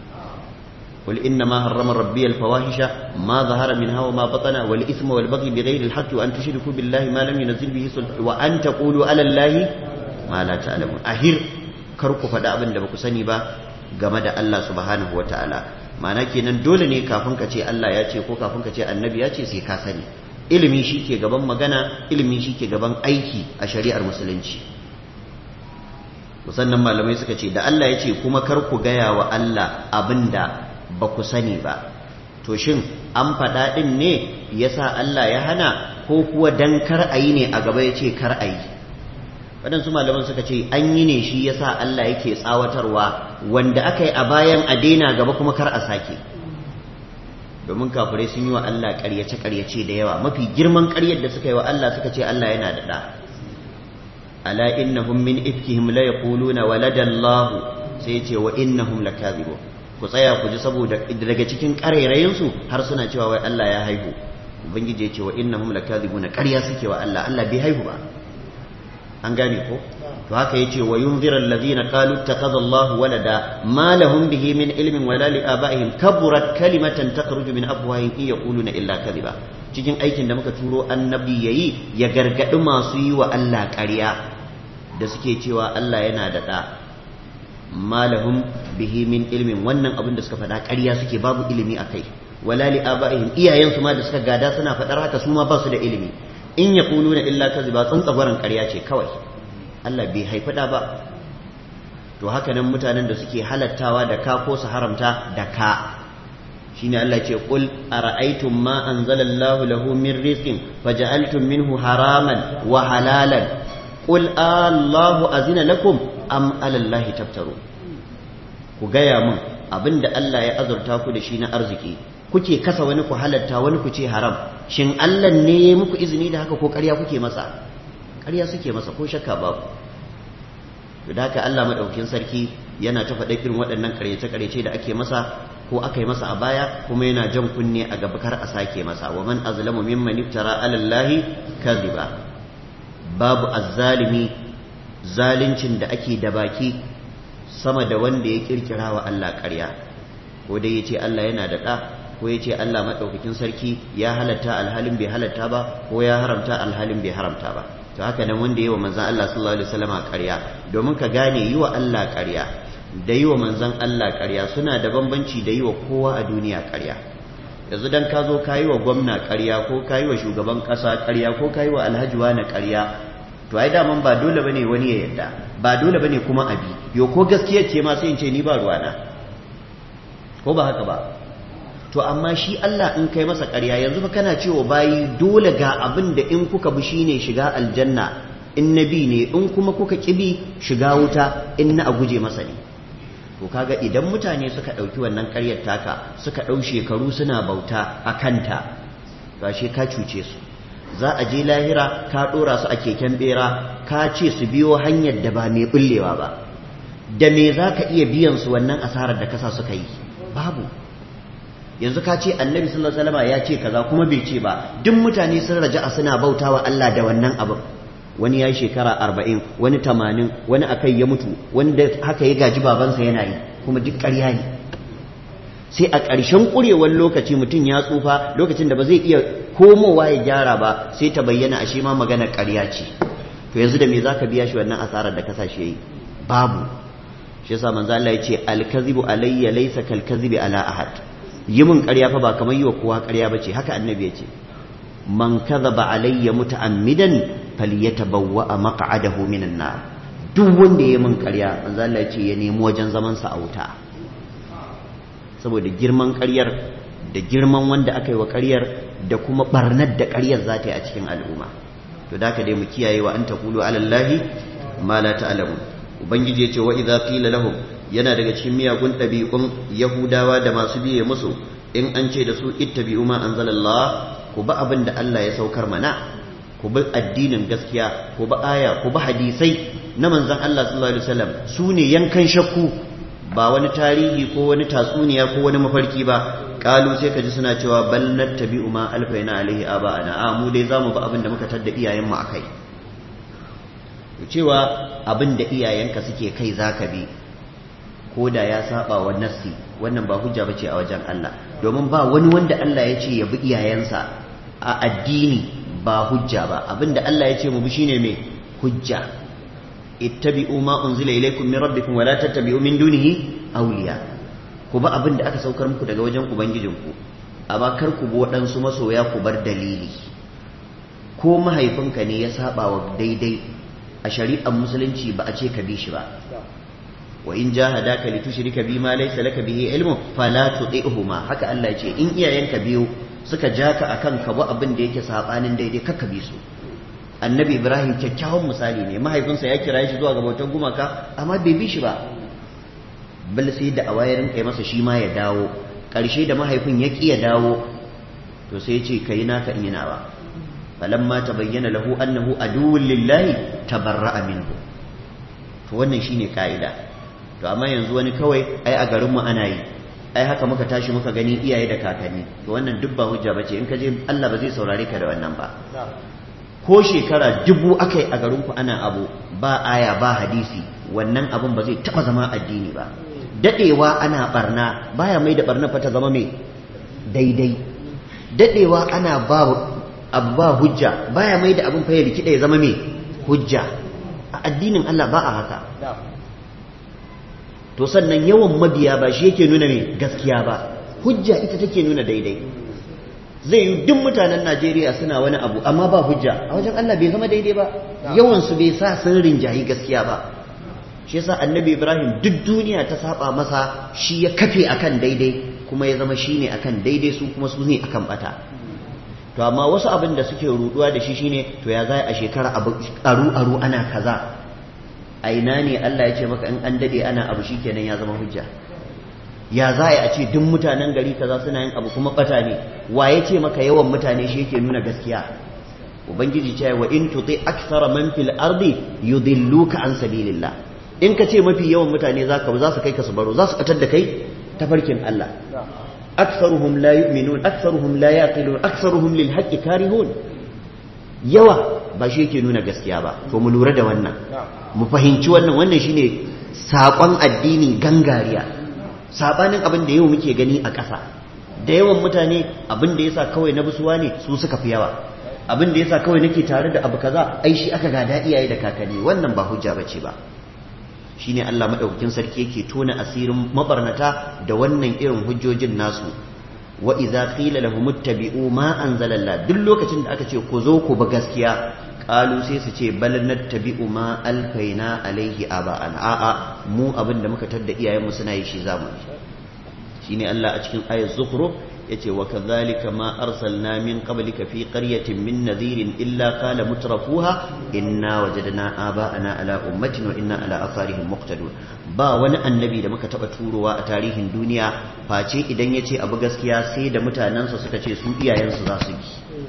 قل إنما حرم ربي الفواحش ما ظهر منها وما بطن والإثم والبغي بغير الحق وأن تشركوا بالله ما لم ينزل به سلطان وأن تقولوا على الله ما لا تعلمون أهر كركو فدا أبن دبكو سني با game da Allah subhanahu wa ta'ala ma'ana kenan dole ne kafin ka ce Allah ya ce ko kafin ka ce annabi ya ce sai ka sani ilimi shi ke gaban magana ilimi shi ke gaban aiki a shari'ar musulunci sannan malamai suka ce da Allah ya ce kuma kar ku gaya wa Allah abinda ba ku sani ba to shin an faɗa ɗin ne ya sa Allah ya hana ko kuwa dan kar a yi ne a gaba ya ce kar a yi waɗansu malaman suka ce an yi ne shi ya sa Allah yake tsawatarwa wanda aka yi a bayan a daina gaba kuma kar a sake domin kafirai sun yi wa Allah ƙaryace-ƙaryace da yawa mafi girman ƙaryar da suka yi wa Allah suka ce Allah yana da ɗa ala innahum min ifkihim la yaquluna waladallahu sai ya ce wa innahum lakazibun ku tsaya ku ji saboda daga cikin ƙarairayinsu har suna cewa wai Allah ya haihu ubangiji ya ce wa innahum lakadhibuna ƙarya suke wa Allah Allah bai haihu ba an gane ko to haka yace wa yunzira alladhina qalu ittakhadha Allahu walada ma lahum bihi min ilmin wala li abaihim kaburat kalimatan takhruju min afwahihim in yaquluna illa kadhiba cikin aikin da muka turo annabi yayi ya gargadi masu yi wa Allah ƙarya da suke cewa Allah yana da ɗa malahum bihi min ilmin wannan abin da suka faɗa ƙarya suke babu ilimi a kai wala li abaihim iyayensu ma da suka gada suna faɗar haka su ma ba su da ilimi in yaquluna illa kaziba tsantsagwaran ƙarya ce kawai Allah bai haifi da ba to haka nan mutanen da suke halattawa da ka ko su haramta da ka shine Allah ce qul ara'aytum ma anzalallahu lahu min rizqin faja'altum minhu haraman wa halalan qul Allahu azina lakum am 'ala Allahi taftaru ku gaya mun abinda Allah ya azurta ku da shi na arziki kuke kasa wani ku halatta wani ku ce haram shin Allah ne ya muku izini da haka ko ƙarya kuke masa ƙarya suke masa ko shakka babu to da haka Allah madaukakin sarki yana ta faɗa irin waɗannan ƙaryace-ƙaryace da ake masa ko aka yi masa a baya kuma yana jan kunne a gaba kar a sake masa wa man azlamu mimman iftara ala Allahi kadhiba babu azzalimi zalincin da ake da baki sama da wanda ya kirkira wa Allah ƙarya ko dai yace Allah yana da ɗa ko yace Allah madaukakin sarki ya halatta alhalin bai halatta ba ko ya haramta alhalin bai haramta ba to haka nan wanda yi wa manzon Allah sallallahu alaihi wasallam ƙarya domin ka gane yi wa Allah ƙarya da yi wa manzan Allah ƙarya suna da bambanci da yi wa kowa a duniya ƙarya yanzu dan ka zo ka yi wa gwamna ƙarya ko ka yi wa shugaban ƙasa ƙarya ko ka yi wa alhaji wani ƙarya to ai daman ba dole bane wani ya yarda ba dole bane kuma abi yo ko gaskiya ce ma sai in ce ni ba ruwana ko ba haka ba to amma shi Allah in kai masa ƙarya yanzu fa kana cewa bayi dole ga abin da in kuka bi shine shiga aljanna in nabi ne in kuma kuka kibi shiga wuta in na a guje masa ne to kaga idan mutane suka ɗauki wannan ƙaryar taka suka ɗau shekaru suna bauta a kanta to ashe ka cuce su za a je lahira ka ɗora su a keken ɓera ka ce su biyo hanyar da ba mai ɓullewa ba da me za ka iya biyan su wannan asarar da kasa suka yi babu yanzu ka ce annabi sallallahu alaihi wasallam ya ce kaza kuma bai ce ba duk mutane sun raja'a suna bautawa Allah da wannan abin wani ya yi shekara arba'in wani tamanin wani akai ya mutu wanda haka ya gaji babansa yana yi kuma duk ƙarya ne sai a ƙarshen ƙurewar lokaci mutum ya tsufa lokacin da ba zai iya komowa ya gyara ba sai ta bayyana a shi ma magana ƙarya ce to yanzu da me za ka biya shi wannan asarar da kasashe yi babu shi yasa manzo Allah ya ce alkazibu alayya laysa kalkazibi ala ahad yi min ƙarya fa ba kamar yi wa kowa ƙarya bace haka annabi ya ce man kadhaba alayya muta'ammidan falyatabawwa maq'adahu minan nar duk wanda ya min ƙarya manzo Allah ya ce ya nemi wajen zaman sa a wuta saboda girman ƙaryar da girman wanda aka yi wa ƙaryar da kuma barnar da ƙaryar za ta yi a cikin al'umma to da ka dai mu kiyaye wa an taqulu ala allahi ma la ta'lamun ubangiji ya ce wa idza qila lahum yana daga cikin miyagun ɗabi'un yahudawa da masu biye musu in an ce da su ittabi'u ma anzalallah ku bi abin da Allah ya saukar mana ku bi addinin gaskiya ku bi aya ku bi hadisai na manzon Allah sallallahu alaihi wasallam su ne yankan shakku ba wani tarihi ko wani tatsuniya ko wani mafarki ba kalu sai ka ji suna cewa bal nattabi'u ma alfaina alaihi aba'ana a mu dai zamu bi abin da muka tadda iyayen mu akai cewa abin da iyayenka suke kai zaka bi ko da ya saba wa nassi wannan ba hujja bace a wajen Allah domin ba wani wanda Allah ya ce ya bi iyayensa a addini ba hujja ba abinda Allah ya ce mu bi shine me hujja ittabi'u ma unzila ilaykum min rabbikum wa la tattabi'u min dunihi awliya ku ba abinda aka saukar muku daga wajen ubangijinku amma kar ku bi waɗansu masoya ku bar dalili ko mahaifinka ne ya saba wa daidai a shari'ar musulunci ba a ce ka bi shi ba wa in jahadaka litushrika bima laysa laka bihi ilmu fala tuti'huma haka Allah ce in iyayenka biyu suka jaka akan ka bi abin da yake sabanin daidai kakka bi su annabi ibrahim kyakkyawan misali ne mahaifinsa ya kira shi zuwa ga bautar gumaka amma bai bi shi ba bal sai da awayarin kai masa shi ma ya dawo karshe da mahaifin ya ki ya dawo to sai ya ce kai naka in yana ba falamma tabayyana lahu annahu aduwwun lillahi tabarra'a minhu to wannan shine ka'ida to amma yanzu wani kawai ai a garinmu ana yi ai haka muka tashi muka gani iyaye da kakanni to wannan duk ba hujja bace in ka je Allah ba zai saurare ka da wannan ba ko shekara dubu akai a garinku ana abu ba aya ba hadisi wannan abun ba zai taba zama addini ba dadewa ana barna baya mai da barna fa ta zama mai daidai dadewa ana ba abu ba hujja baya mai da abun fa ya rikida ya zama mai hujja a addinin Allah ba a haka to sannan yawan mabiya ba shi yake nuna mai gaskiya ba hujja ita take nuna daidai zai yi duk mutanen Najeriya suna wani abu amma ba hujja a wajen Allah bai zama daidai ba yawan su bai sa sun rinjayi gaskiya ba shi yasa annabi Ibrahim duk duniya ta saba masa shi ya kafe akan daidai kuma ya zama shine akan daidai su kuma su ne akan bata to amma wasu abin da suke ruduwa da shi shine to ya zai a shekara abu aru aru ana kaza a ina ne Allah ya ce maka in an dade ana abu shikenan ya zama hujja ya za a ce duk mutanen gari kaza suna yin abu kuma bata ne wa ya ce maka yawan mutane shi yake nuna gaskiya ubangiji ce wa in tuti akthara man fil ardi yudilluka an sabilillah in ka ce mafi yawan mutane zaka za su kai ka su baro za su batar da kai tafarkin Allah aktharuhum la yu'minun aktharuhum la yaqilun aktharuhum lil haqqi karihun yawa ba shi yake nuna gaskiya ba to mu lura da wannan mu fahimci wannan wannan shine saƙon addini gangariya sabanin abin da yau muke gani a ƙasa da yawan mutane abin da yasa kawai na busuwa ne su suka fi yawa abin da yasa kawai nake tare da abu kaza ai shi aka gada iyaye da kakanni wannan ba hujja bace ba shine Allah madaukakin sarki yake tona asirin mabarnata da wannan irin hujjojin nasu wa idza qila lahum ittabi'u ma anzalallah duk lokacin da aka ce ku zo ku ba gaskiya qalu sai su ce bal nattabi'u ma alfaina alaihi aba'an a'a mu abin da muka tadda iyayenmu suna yi shi zamu shine Allah a cikin ayat zukhruf yace wa kadhalika ma arsalna min qablika fi qaryatin min nadhirin illa qala mutrafuha inna wajadna aba'ana ala ummatin wa inna ala atharihim muqtadun ba wani annabi da muka taba turowa a tarihin duniya face idan yace abu gaskiya sai da mutanansa suka ce su iyayensu za su bi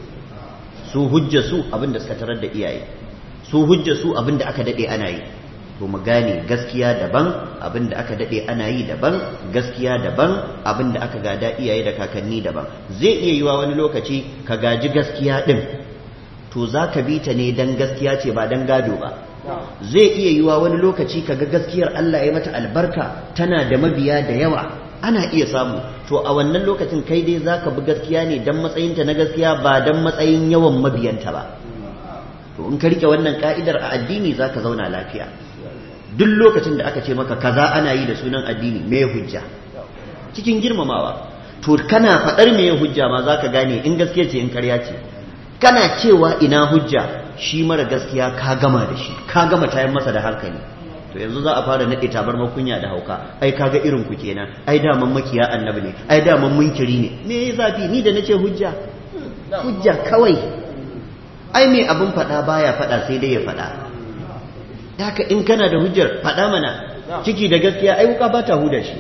su hujja su abinda suka tarar da iyaye su hujja su abinda aka dade ana yi to mu gane gaskiya daban abinda aka dade ana yi daban gaskiya daban abinda aka gada iyaye da kakanni daban zai iya yiwa wani lokaci ka gaji gaskiya din to za ka bi ta ne dan gaskiya ce ba dan gado ba zai iya yiwa wani lokaci ka ga gaskiyar Allah ya mata albarka tana da mabiya da yawa ana iya samu to a wannan lokacin kai dai zaka bi gaskiya ne dan matsayinta na gaskiya ba dan matsayin yawan mabiyanta ba to in ka rike wannan ka'idar a addini zaka zauna lafiya duk lokacin da aka ce maka kaza ana yi da sunan addini me hujja cikin girmamawa to kana faɗar me hujja ma zaka gane in gaskiya ce in karya ce kana cewa ina hujja shi mara gaskiya ka gama da shi ka gama tayan masa da hankali to yanzu za a fara naɗe tabar makunya da hauka ai kaga irin ku kenan ai daman makiya annabi ne ai daman munkiri ne me zafi ni da nace hujja hujja kawai ai me abin faɗa baya faɗa sai dai ya faɗa haka in kana da hujjar faɗa mana ciki da gaskiya ai wuka ba ta huda shi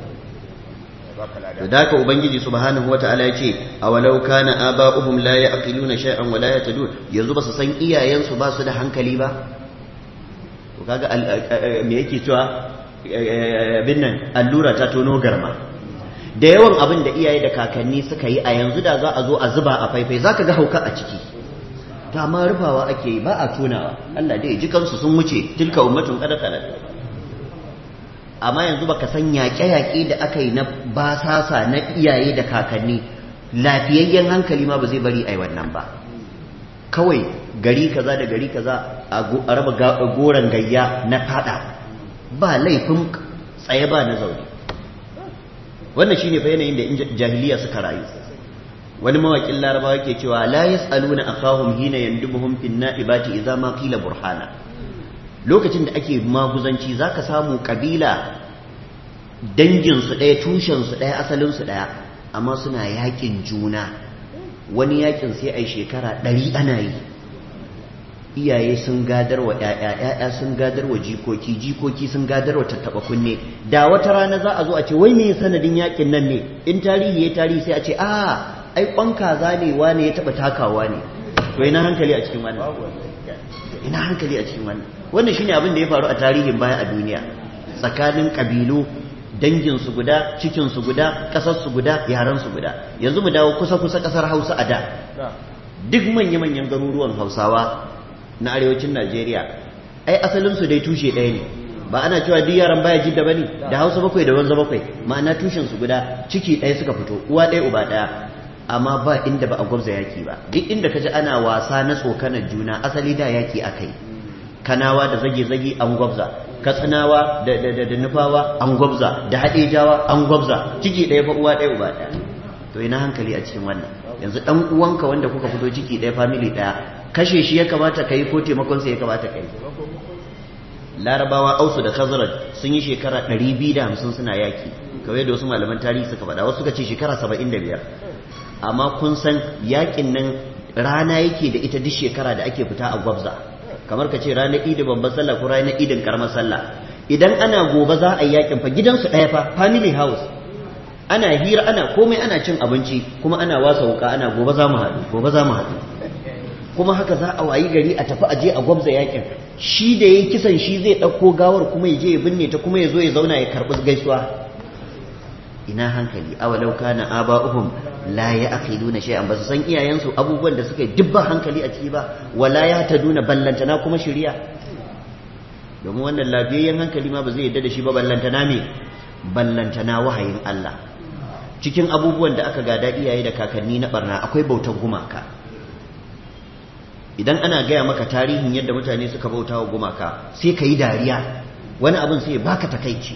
da haka ubangiji subhanahu wataala ya ce awalau kana aba'uhum la ya'qiluna shay'an wa la yatadun yanzu ba su san iyayensu ba su da hankali ba to kaga me yake cewa bin nan allura ta tono garma da yawan abin da iyaye da kakanni suka yi a yanzu da za a zo a zuba a faifai zaka ga hauka a ciki ta ma rufawa ake yi ba a tonawa Allah dai ji kansu sun wuce tilka ummatun qad khalat amma yanzu baka san yaƙe-yaƙe da aka yi na basasa na iyaye da kakanni lafiyayyen hankali ma ba zai bari ai wannan ba kawai gari kaza da gari kaza a raba goron gayya na fada ba laifin tsaye ba na zaune wannan shine fa yanayin da jahiliya suka rayu wani mawakin larabawa yake cewa la yas'aluna akhahum hina yandubuhum fin na'ibati idza ma qila burhana lokacin da ake maguzanci zaka samu kabila dangin su ɗaya tushen su ɗaya asalin su ɗaya amma suna yakin juna wani yakin sai ai shekara ɗari ana yi iyaye sun gadar wa ‘ya'ya ‘ya'ya sun gadar wa jikoki jikoki sun gadar wa tattaɓa kunne da wata rana za a zo a ce wai me sanadin yakin nan ne in tarihi ya tarihi sai a ce a ai kwan kaza ne wane ya taɓa takawa ne to ina hankali a cikin wannan ina hankali a cikin wannan wannan shine abin da ya faru a tarihin baya a duniya tsakanin kabilu dangin su guda cikin su guda kasar su guda yaran su guda yanzu mu dawo kusa kusa kasar Hausa a da duk manya-manyan garuruwan Hausawa na arewacin Najeriya ai asalin su dai tushe ɗaya ne ba ana cewa duk yaran baya jidda bane da Hausa bakwai da wanza bakwai ma'ana tushen su guda ciki ɗaya suka fito uwa ɗaya uba ɗaya amma ba inda ba a gwabza yaki ba duk inda kaji ana wasa na tsokanar juna asali da yaki akai kanawa da zage-zage an gwabza katsinawa da da da nufawa an gwabza da haɗejawa an gwabza ciki ɗaya fa uwa ɗaya uba ɗaya to ina hankali a cikin wannan yanzu ɗan uwanka wanda kuka fito ciki ɗaya family ɗaya kashe shi ya kamata ka yi ko taimakonsa ya kamata ka yi larabawa ausu da khazraj sun yi shekara 250 suna yaki kawai da wasu malaman tarihi suka faɗa wasu suka ce shekara saba'in da biyar amma kun san yakin nan rana yake da ita duk shekara da ake fita a gwabza kamar ka ce ranar idin babban sallah ko ranar idin karamar sallah idan ana gobe za a yi yakin fa gidansu ɗaya fa family house ana hira ana komai ana cin abinci kuma ana wasa wuka ana gobe za mu haɗu gobe za mu haɗu kuma haka za a wayi gari a tafi aje a gwabza yakin shi da yayi kisan shi zai ɗauko gawar kuma ya je ya binne ta kuma ya zo ya zauna ya karɓi gaisuwa ina hankali awalau kana aba'uhum la ya'qiluna shay'an ba su san iyayensu abubuwan da suka yi dubban hankali a ciki ba wala ya taduna ballantana kuma shiriya domin wannan lafiyayyen hankali ma ba zai yadda da shi ba ballantana me ballantana wahayin Allah cikin abubuwan da aka gada iyaye da kakanni na barna akwai bautar gumaka idan ana gaya maka tarihin yadda mutane suka bauta wa gumaka sai ka yi dariya wani abin sai baka takaici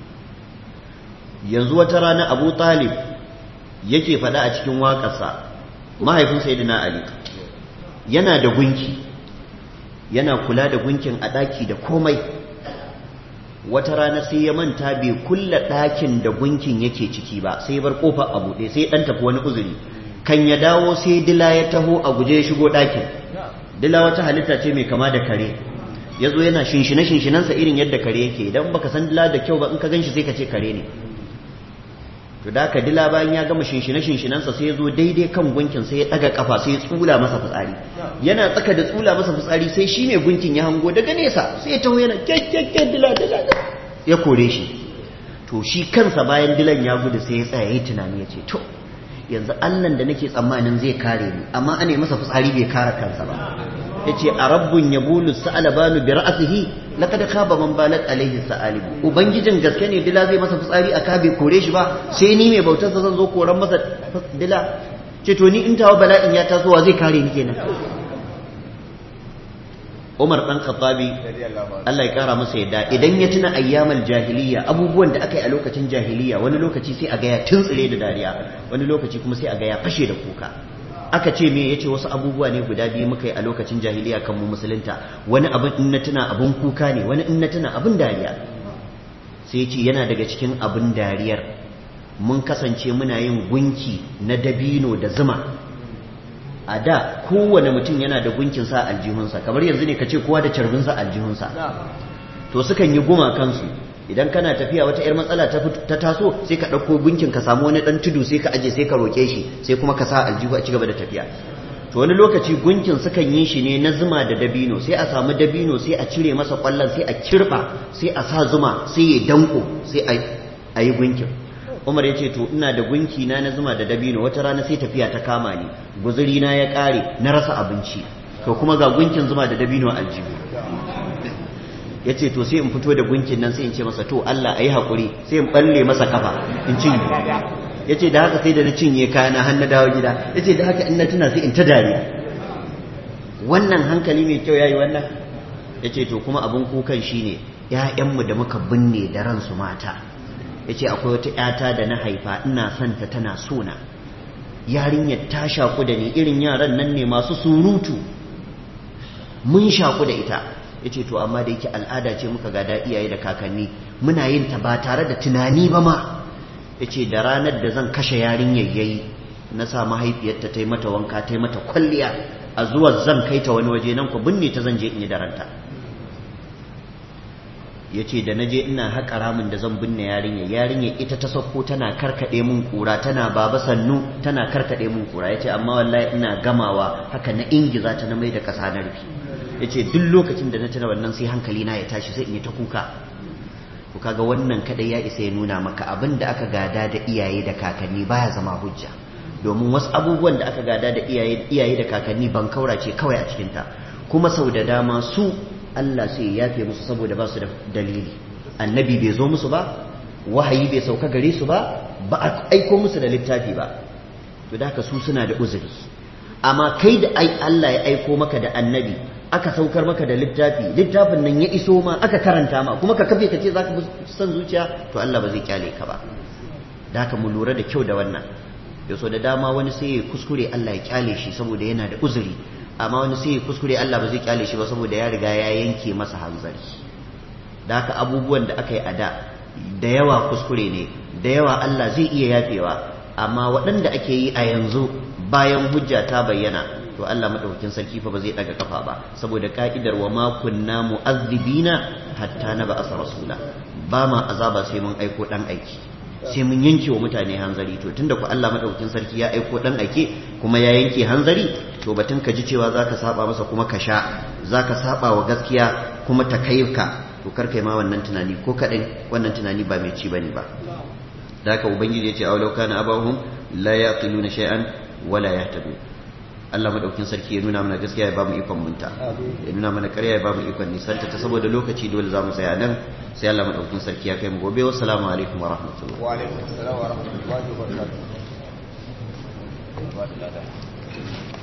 yanzu wata rana abu talib yake faɗa a cikin waƙarsa mahaifin sayyidina ali yana da gunki yana kula da gunkin a ɗaki da komai wata rana sai ya manta bai kulla ɗakin da gunkin yake ciki ba sai ya bar kofa a buɗe sai ɗan tafi wani uzuri kan ya dawo sai dila ya taho a guje ya shigo ɗakin dila wata halitta ce mai kama da kare ya zo yana shinshine shinshinansa irin yadda kare yake idan baka san dila da kyau ba in ka gan shi sai ka ce kare ne to da ka dila bayan ya gama shinshine shinshinansa sai ya zo daidai kan gunkin sai ya ɗaga kafa sai ya tsula masa fitsari yana tsaka da tsula masa fitsari sai shi mai gunkin ya hango daga nesa sai ya taho yana kyakkyakken dila dila ya kore shi to shi kansa bayan dilan ya gudu sai ya tsaya ya yi tunani ya ce to yanzu allan da nake tsammanin zai kare ni amma ana masa fitsari bai kare kansa ba ya ce a rabbun ya bulu sa'alabanu bi ra'asihi laqad khaba man balat alaihi sa'alibu ubangijin gaske ne dila zai masa fitsari a kabe kore shi ba sai ni mai bautar sa zan zo koran masa dila ce to ni in tawo bala'in ya tasowa zai kare ni kenan Umar ɗan Khattabi Allah ya kara masa yadda idan ya tuna ayyamal jahiliya abubuwan da aka yi a lokacin jahiliya wani lokaci sai a ga ya tuntsire da dariya wani lokaci kuma sai a ga ya fashe da kuka aka ce me yace wasu abubuwa ne guda biyu muka yi a lokacin jahiliya kan mu musulunta wani abin in na tuna abin kuka ne wani in na tuna abin dariya sai yace yana daga cikin abin dariyar mun kasance muna yin gunki na dabino da zuma a da kowane mutum yana da gunkin sa aljihunsa kamar yanzu ne ka ce kowa da carbin sa aljihunsa to sukan yi guma kansu idan kana tafiya wata yar matsala ta taso sai ka ɗauko gunkin ka samu wani ɗan tudu sai ka aje sai ka roƙe shi sai kuma ka sa aljihu a cigaba da tafiya to wani lokaci gunkin sukan yi shi ne na zuma da dabino sai a samu dabino sai a cire masa ƙwallon sai a kirɓa sai a sa zuma sai ya danko sai a yi gunkin umar ya ce to ina da gunki na na zuma da dabino wata rana sai tafiya ta kama ni guzuri na ya ƙare na rasa abinci to kuma ga gunkin zuma da dabino aljihu ya ce to sai in fito da gunkin nan sai in ce masa to Allah a yi haƙuri sai in ɓalle masa kafa in cinye ya ce da haka sai da na cinye kayana har na dawo gida ya ce da haka in na tuna sai in ta dariya wannan hankali mai kyau ya yi wannan ya ce to kuma abin kukan shi ne ‘ya'yanmu da muka binne da ransu mata ya ce akwai wata ‘yata da na haifa ina son ta tana sona yarinyar ta shaku da ni irin yaran nan ne masu surutu mun shaku da ita ya ce to amma da yake al'ada ce muka gada iyaye da kakanni muna yin ta ba tare da tunani ba ma ya ce da ranar da zan kashe yarin yayyayi na sa mahaifiyarta ta yi mata wanka ta yi mata kwalliya a zuwa zan kai ta wani waje nan ku binne ta zan je in yi daranta ya ce da na je ina haƙa ramin da zan binne yarinya yarinya ita ta sauko tana karkaɗe mun kura tana baba sannu tana karkaɗe mun kura ya ce amma wallahi ina gamawa haka na ingiza ta na mai da ƙasa na rufi ya ce duk lokacin da na tuna wannan sai hankali na ya tashi sai in yi ta kuka ku kaga wannan kadai ya isa ya nuna maka abin da aka gada da iyaye da kakanni baya zama hujja domin wasu abubuwan da aka gada da iyaye iyaye da kakanni ban kaura ce kawai a cikin ta kuma sau da dama su Allah sai ya yafe musu saboda ba su da dalili annabi bai zo musu ba wahayi bai sauka gare su ba ba a aiko musu da littafi ba to da haka su suna da uzuri amma kai da ai Allah ya aiko maka da annabi aka saukar maka da littafi littafin nan ya iso ma aka karanta ma kuma ka kafe ka ce za ka san zuciya to Allah ba zai kyale ka ba da haka mu lura da kyau da wannan yaso da dama wani sai ya kuskure Allah ya kyale shi saboda yana da uzuri amma wani sai ya kuskure Allah ba zai kyale shi ba saboda ya riga ya yanke masa hanzari da haka abubuwan da aka yi a da da yawa kuskure ne da yawa Allah zai iya yafewa amma waɗanda ake yi a yanzu bayan hujja ta bayyana to Allah madaukakin sarki fa ba zai daga kafa ba saboda ka'idar wa ma kunna mu'azzibina hatta na ba'asa rasula ba ma azaba sai mun aiko dan aiki sai mun yanke wa mutane hanzari to tunda ku Allah madaukakin sarki ya aiko dan aike kuma ya yanke hanzari to batun ka ji cewa zaka saba masa kuma ka sha zaka saba wa gaskiya kuma ta kai ka to kar kai ma wannan tunani ko kadai wannan tunani ba mai ci bane ba da haka ubangiji ya ce aw law kana abahum la yaqiluna shay'an wala yahtadun Allah madaukin sarki ya nuna mana gaskiya ya bamu ikon munta ya nuna mana ƙarya ya bamu ikon nisanta ta saboda lokaci dole za mu tsaya nan sai Allah madaukin sarki ya kai mu gobe wassalamu alaikum wa rahmatullahi
wa alaikum assalam wa rahmatullahi wa barakatuh